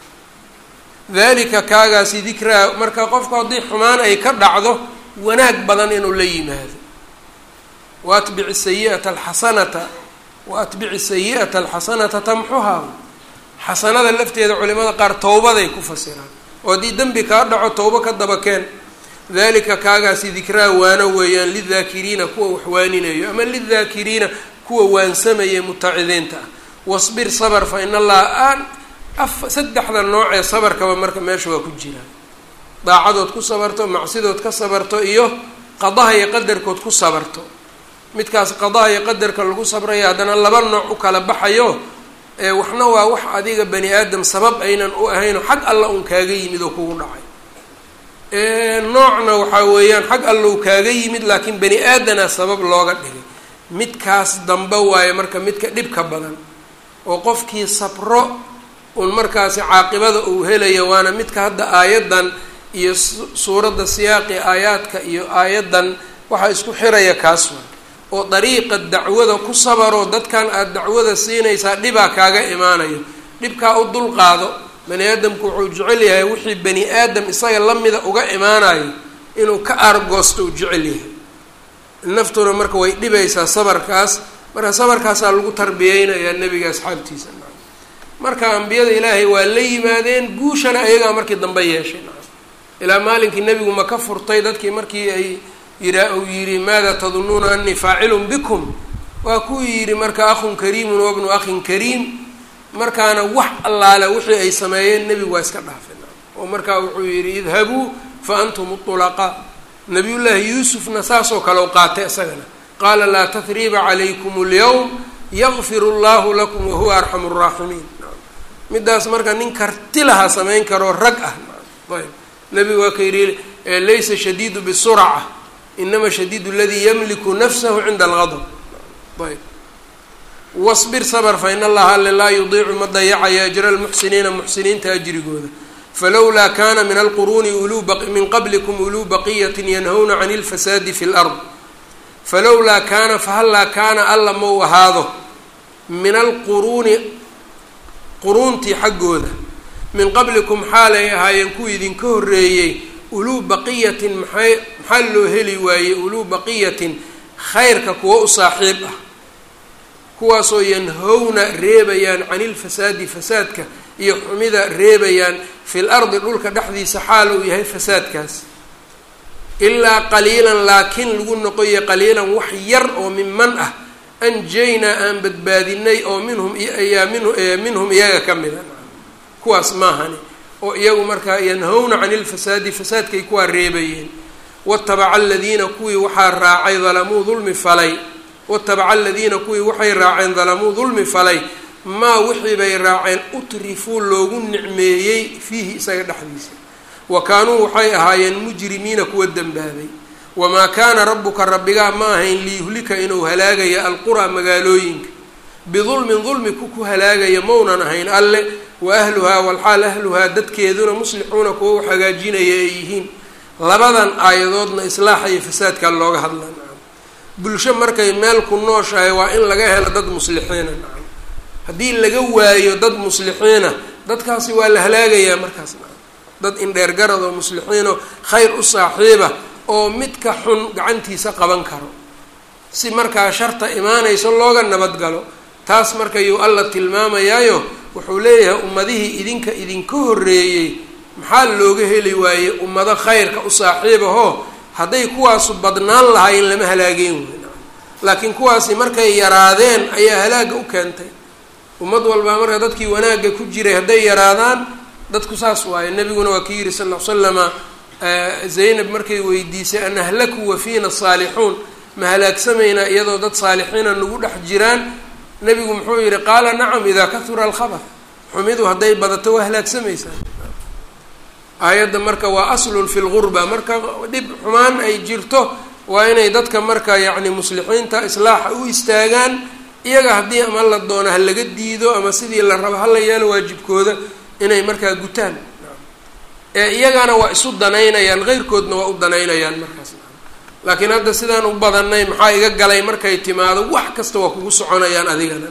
dalika kaagaasi dikraa marka qofku haddii xumaan ay ka dhacdo wanaag badan inuu la yimaado waatbici sayiata alxasanata waatbici sayi'ata alxasanata tamxuhaa xasanada lafteeda culimada qaar towbaday ku fasiraan oo haddii dembi kaa dhaco towbo ka daba keen dalika kaagaasi dikraa waano weeyaan lidaakiriina kuwa wax waaninayo ama lidaakiriina kuwa waansamaya mutacidiinta ah wasbir sabr fa in allaha aan af saddexda nooc ee sabarkaba marka meesha waa ku jiraan daacadood ku sabarto macsidood ka sabarto iyo qadaha iyo qadarkood ku sabarto midkaas qadaha iyo qadarka lagu sabrayo haddana laba nooc u kala baxayo waxna waa wax adiga bani aadam sabab aynan u ahaynoo xag alla un kaaga yimid oo kugu dhacay noocna waxaa weeyaan xag alla u kaaga yimid laakiin bani aadana sabab looga dhigay midkaas dambe waayo marka midka dhibka badan oo qofkii sabro un markaasi caaqibada uu helaya waana midka hadda aayaddan iyo suuradda siyaaqi aayaadka iyo aayaddan waxaa isku xiraya kaas waa oo dariiqa dacwada ku sabaroo dadkan aada dacwada siinaysaa dhibaa kaaga imaanayo dhibkaa u dulqaado bani aadamku wuxuu jecel yahay wixii bani aadam isaga lamida uga imaanayo inuu ka aargoosto uu jecel yahay naftuna marka way dhibaysaa sabarkaas marka sabarkaasaa lagu tarbiyeynayaa nebiga asxaabtiisa marka ambiyada ilaahay waa la yimaadeen guushana ayagaa markii dambe yeeshay ilaa maalinkii nebigu ma ka furtay dadkii markii ay yiraa uu yidhi maada tadunuuna anii faacilun bikum waa kuu yidhi marka akhun kariimun wabnu akhin kariim markaana wax allaale wixii ay sameeyeen nebigu waa iska dhaafin oo markaa wuxuu yidhi idhabuu fa antum ulaqaa nabiyullaahi yuusufna saasoo kale u qaatay isagana qaala laa tahriiba calaykum اlyawm yakfir اllahu lakum wahuwa arxamu الraaximiin midaas marka nin karti lahaa samayn karoo rag ah ayb nebigu waa ka yidhi laysa shadiidu bisurca inama shadiidu ladii yamliku nafsahu cinda algadb ayb wasbir sabr fa in allaha alle laa yudiicu ma dayacayo ajra almuxsiniina muxsiniinta ajrigooda falowlaa kana min alquruuni uluu min qablikum uluu baqiyatin yanhawna can اlfasaadi fi اlard falowlaa kaana fahallaa kaana alla mau ahaado min alquruuni quruuntii xaggooda min qablikum xaalay ahaayeen kuwa idinka horreeyey uluu baqiyatin maxay maxaa loo heli waayey uluu baqiyatin khayrka kuwa u saaxiib ah kuwaasoo yanhowna reebayaan cani ilfasaadi fasaadka iyo xumida reebayaan fil ardi dhulka dhexdiisa xaal uu yahay fasaadkaas ilaa qaliilan laakiin lagu noqoya qaliilan wax yar oo minman ah anjaynaa aan badbaadinay oo minhum yaa min minhum iyaga ka mida kuwaas maahani oo iyagu markaa yanhowna cani ilfasaadi fasaadkay kuwaa reebayeen watabaca aladiina kuwii waxaa raacay dalamuu dulmi falay watabaca aladiina kuwii waxay raaceen dalamuu dulmi falay maa wixii bay raaceen utrifuu loogu nicmeeyey fiihi isaga dhexdiisa wa kaanuu waxay ahaayeen mujrimiina kuwa dembaabay wamaa kaana rabbuka rabbigaa ma ahayn liyuhlika inuu halaagaya alquraa magaalooyinka bidulmin dulmi ku ku halaagaya maunan ahayn alle wa ahluhaa walxaal ahluhaa dadkeeduna muslixuuna kuwa u hagaajinaya ay yihiin labadan aayadoodna islaaxa iyo fasaadkaa looga hadlaa nacam bulsho markay meel ku nooshahay waa in laga helo dad muslixiina nacam haddii laga waayo dad muslixiina dadkaasi waa la halaagayaa markaas nacam dad indheer garad oo muslixiinoo khayr u saaxiiba oo midka xun gacantiisa qaban karo si markaa sharta imaanayso looga nabadgalo taas markayuu alla tilmaamayaayo wuxuu leeyahay ummadihii idinka idinka horreeyey maxaa looga heli waayey ummado khayrka u saaxiibahoo hadday kuwaasu badnaan lahaayeen lama halaageen wey laakiin kuwaasi markay yaraadeen ayaa halaagga u keentay ummad walbaa marka dadkii wanaagga ku jiray hadday yaraadaan dadku saas waaye nebiguna waa ki yidhi sal ll slama zaynab markay weydiisay an ahlaku wa fiina saalixuun ma halaagsamaynaa iyadoo dad saalixiina nagu dhex jiraan nebigu muxuu yihi qaala nacam idaa kahura alkhabar xumidu hadday badato waa halaagsamaysaa aayadda marka waa aslun fi lgurba marka dhib xumaan ay jirto waa inay dadka marka yacni muslixiinta islaaxa u istaagaan iyaga haddii ama la doono ha laga diido ama sidii la rabo hala yeelo waajibkooda inay markaa gutaan ee iyagana waa isu danaynayaan keyrkoodna waa u danaynayaan markaas laakiin hadda sidaan u badanay maxaa iga galay markay timaado wax kasta waa kugu soconayaan adigana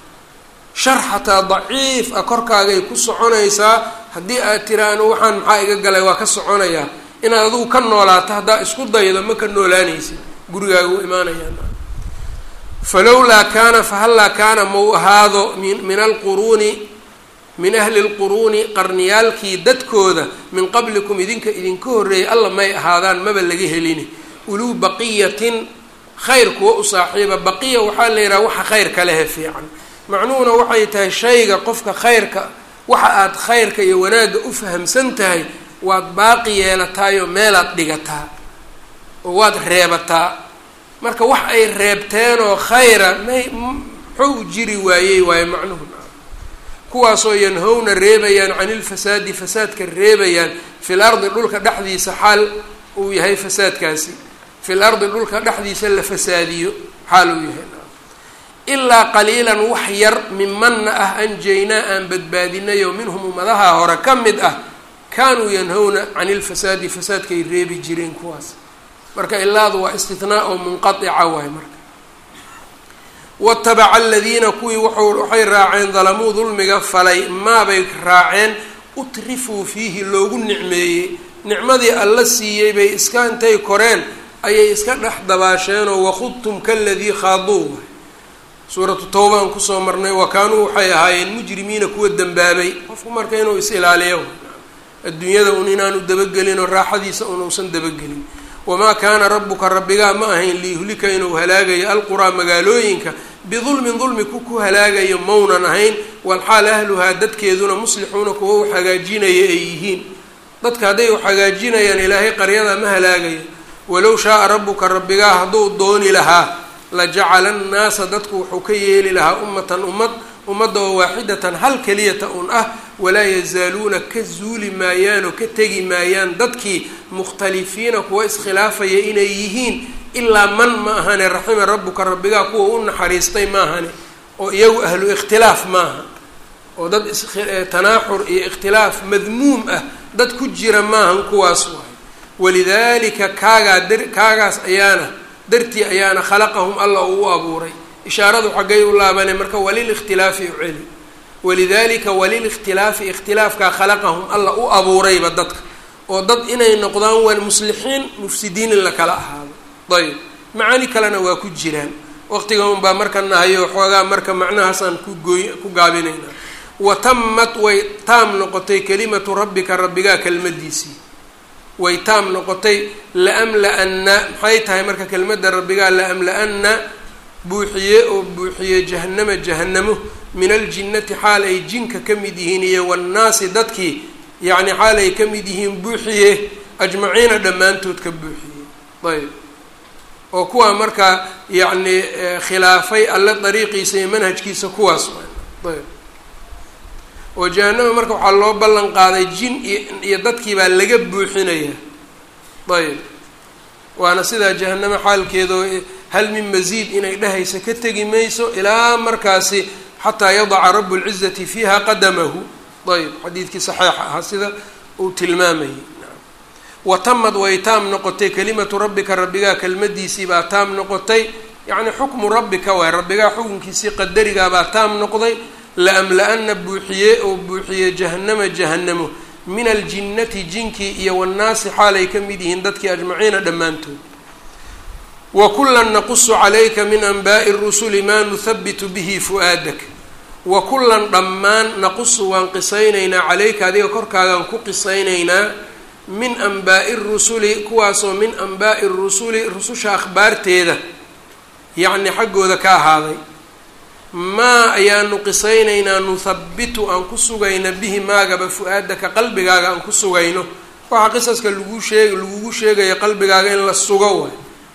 shar xataa daciif ah korkaagay ku soconaysaa haddii aad tiraano waxaan maxaa iga galay waa ka soconayaa inaad adigu ka noolaato haddaa isku daydo ma ka noolaanaysid gurigaaga u imaanayaan falowlaa kaana fahallaa kaana mau ahaado min min alquruuni min ahli lquruuni qarniyaalkii dadkooda min qablikum idinka idinka horreeyay alla may ahaadaan maba laga helini uluu baqiyatin khayr kuwa u saaxiiba baqiya waxaa la yidhaha waxa khayrka lehe fiican macnuhuna waxay tahay shayga qofka khayrka waxa aad khayrka iyo wanaagga u fahamsan tahay waad baaqi yeelataayoo meelaad dhigataa oo waad reebataa marka wax ay reebteenoo khayra may muxuu u jiri waayey waayo macnuhu kuwaasoo yanhowna reebayaan cani ilfasaadi fasaadka reebayaan fil ardi dhulka dhexdiisa xaal uu yahay fasaadkaasi fil ardi dhulka dhexdiisa la fasaadiyo xaal uu yahay ilaa qaliilan wax yar mimanna ah anjaynaa aan badbaadinayoo minhum ummadaha hore ka mid ah kaanuu yanhowna cani ilfasaadi fasaadkay reebi jireen kuwaas marka ilaadu waa istinaa oo munqaica waay marka watabaca aladiina kuwii waxay raaceen dalamuu dulmiga falay maabay raaceen utrifuu fiihi loogu nicmeeyey nicmadii alla siiyey bay iska intay koreen ayay iska dhex dabaasheenoo wakhudtum kaladii khaaduu suuratu tawba aan kusoo marnay wa kaanuu waxay ahaayeen mujrimiina kuwa dembaabay qofku marka inuu is-ilaaliyo adduunyada un inaanu dabagelin oo raaxadiisa unuusan dabagelin wamaa kaana rabbuka rabbigaa ma ahayn liyuhlika inuu halaagayo alquraa magaalooyinka bidulmin dulmi ku ku halaagayo maunan ahayn walxaal ahluhaa dadkeeduna muslixuuna kuwa u hagaajinaya ay yihiin dadka hadday u hagaajinayaan ilaahay qaryada ma halaagayo walow shaaa rabbuka rabbigaa hadduu dooni lahaa la jacala annaasa dadku wuxuu ka yeeli lahaa ummatan ummad ummadda oo waaxidatan hal keliyata un ah walaa yazaaluuna ka zuuli maayaan oo ka tegi maayaan dadkii mukhtalifiina kuwa iskhilaafaya inay yihiin ilaa man ma ahane raxima rabbuka rabbigaa kuwa u naxariistay maahane oo iyagu ahlu ikhtilaaf maaha oo dad tanaaxur iyo ikhtilaaf madmuum ah dad ku jira maahan kuwaas waay walidaalika kaagaa dar kaagaas ayaana dartii ayaana khalaqahum alla uu u abuuray ishaaradu xaggay u laabane marka walilikhtilaafi u celi walidaalika walilikhtilaafi ikhtilaafkaa khalaqahum alla u abuurayba dadka oo dad inay noqdaan waan muslixiin mufsidiin in la kala ahaado ayb macaani kalena waa ku jiraan waqtiga unbaa marka nahayo xoogaa marka macnahaasaan ku gooy ku gaabinaynaa wa tammat way taam noqotay kelimatu rabbika rabbigaa kelmadiisii way taam noqotay laamla-anna maxay tahay marka kelmadda rabbigaa laamla-anna buuxiye oo buuxiye jahanama jahanamo min aljinnati xaal ay jinka ka mid yihiin iyo wannaasi dadkii yacni xaal ay ka mid yihiin buuxiye ajmaciina dhammaantood ka buuxiye ayb oo kuwaa markaa yacni khilaafay alle dariiqiisa iyo manhajkiisa kuwaas ayb oo jahanama marka waxaa loo ballan qaaday jin iyo dadkii baa laga buuxinayaa ayb waana sidaa jahanamo xaalkeedao hal min masiid inay dhehaysa ka tegi mayso ilaa markaasi xataa yadaca rabu lcizati fiiha qadamahu ayb xadiidkii saxiixa ahaa sida uu tilmaamayay wa tamad way taam noqotay kelimatu rabbika rabbigaa kelmadiisii baa taam noqotay yacni xukmu rabbika waay rabbigaa xukunkiisii qadarigaa baa taam noqday laamla-ana buuxiye oo buuxiye jahanama jahanamo min aljinnati jinkii iyo wannaasi xaalay ka mid yihiin dadkii ajmaciina dhammaantood wa kullan naqusu calayka min anbaa'i rusuli maa nuhabitu bihi fu-aadak wa kullan dhammaan naqusu waan qisaynaynaa calayka adiga korkaagaan ku qisaynaynaa min anbaa'i rusuli kuwaasoo min anbaa'i rusuli rususha akhbaarteeda yacni xaggooda ka ahaaday maa ayaanu qisaynaynaa nuhabitu aan ku sugayna bihi maagaba fu-aadaka qalbigaaga aan ku sugayno waxaa qisaska lagu sheeg lagugu sheegaya qalbigaaga in la sugo waay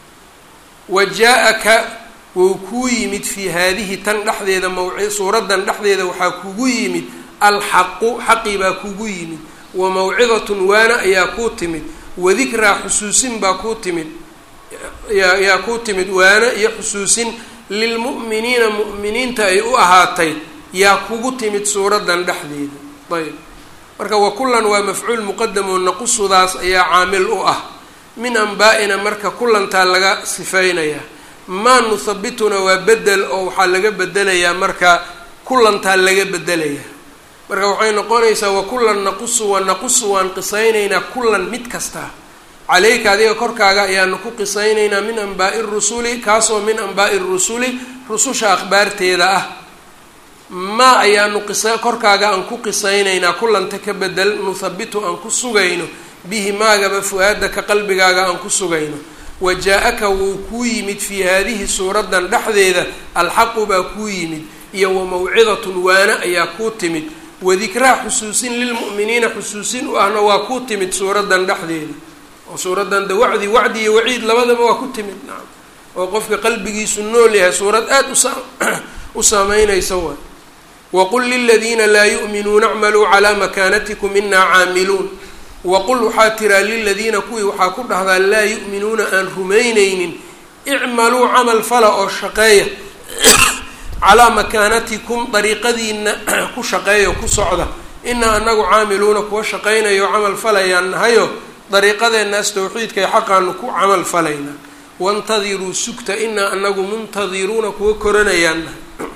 wa jaa-aka wou kuu yimid fii haadihi tan dhexdeeda mawci suuraddan dhexdeeda waxaa kugu yimid alxaqu xaqii baa kugu yimid wa mawcidatun waana ayaa kuu timid wadikraa xusuusin baa kuu timid yaa yaa kuu timid waana iyo xusuusin lilmu'miniina mu'miniinta ay u ahaatay yaa kugu timid suuraddan dhexdeeda ayb marka wa kullan waa mafcuul muqadamoo naqusudaas ayaa caamil u ah min anbaa-ina marka kullantaa laga sifeynayaa maa nuhabituna waa bedel oo waxaa laga bedelayaa marka kullantaa laga bedelayaa marka waxay noqonaysaa wa kullan naqusu wa naqusu waan qisaynaynaa kullan mid kasta caleyka adiga korkaaga ayaanu ku qisaynaynaa min anbaa'i rusuli kaasoo min anbaa'i rusuli rususha akhbaarteeda ah maa ayaanu qisa korkaaga aan ku qisaynaynaa kullanta ka bedel nuhabitu aan ku sugayno bihi maagaba fu-aadaka qalbigaaga aan ku sugayno wa jaa-aka wuu kuu yimid fii haadihi suuraddan dhexdeeda alxaqu baa kuu yimid iyo wa mawcidatun waana ayaa kuu timid wadikraa xusuusin lilmu'miniina xusuusin u ahna waa kuu timid suuraddan dhexdeeda oo suuraddan de wacdi wacdi iyo waciid labadaba waa ku timid nacam oo qofka qalbigiisu nool yahay suurad aada usa u saameynaysa waay waqul liladiina laa yu'minuuna acmaluu calaa makaanatikum inaa caamiluun waqul waxaa tiraa liladiina kuwii waxaa ku dhahdaa laa yu'minuuna aan rumaynaynin icmaluu camal fala oo shaqeeya calaa makaanatikum dariiqadiina ku shaqeeyo ku socda inaa anagu caamiluuna kuwa shaqaynayo camal falayaan nahayo dariiqadeennaas tawxiidka ee xaqaanu ku camal falaynaa wantadiruu sugta inaa anagu muntadiruuna kuwa koranayaanna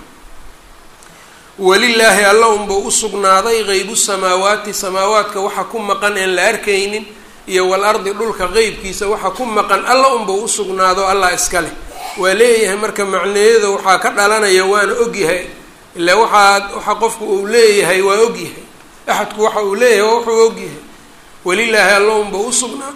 welilaahi alla unbuu usugnaaday qeybu samaawaati samaawaadka waxa ku maqan een la arkaynin iyo walardi dhulka qeybkiisa waxa ku maqan alla unbuu usugnaado allah iska leh waa leeyahay marka macneeyada waxaa ka dhalanaya waana ogyahay ilaa waxaa waxa qofku uu leeyahay waa ogyahay axadku waxa uu leeyahay waa wuxuu ogyahay welilaahi alla unbuu usugnaa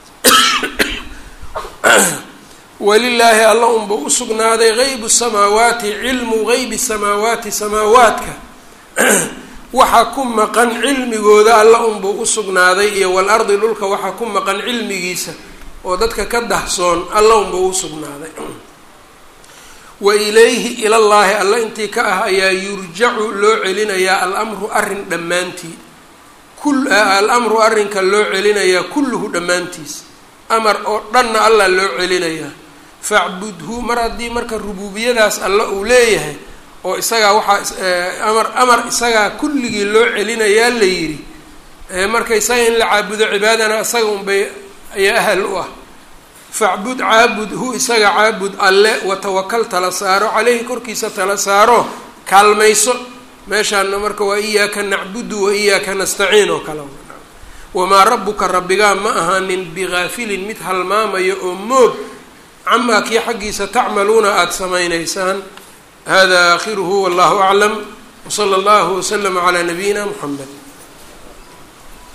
welilaahi alla unba usugnaaday qeybu samaawaati cilmu qeybi samaawaati samaawaadka waxa ku maqan cilmigooda alla unbuu usugnaaday iyo walardi dhulka waxa ku maqan cilmigiisa oo dadka ka dahsoon alla unbuu usugnaaday wa ilayhi ilallaahi alla intii ka ah ayaa yurjacu loo celinayaa alamru arrin dhammaantii alamru arrinka loo celinayaa kulluhu dhammaantiis amar oo dhanna allah loo celinayaa facbudhu mar haddii marka rubuubiyadaas alla uu leeyahay oo isagaa waxaa amar amar isagaa kulligii loo celinayaa la yidhi marka isaga in la caabudo cibaadana isaga unbay ayaa ahal u ah facbud caabud hu isaga caabud alle watawakal tala saaro caleyhi korkiisa tala saaro kaalmayso meeshaana marka waa iyaaka nacbudu wa iyaaka nastaciin oo kale wamaa rabbuka rabbigaa ma ahaanin bigaafilin mid halmaamayo oo moog camaa kii xaggiisa tacmaluuna aada samaynaysaan hada aakhiruhu wallahu aclam wsala allahu waslama calaa nabiyina muxamed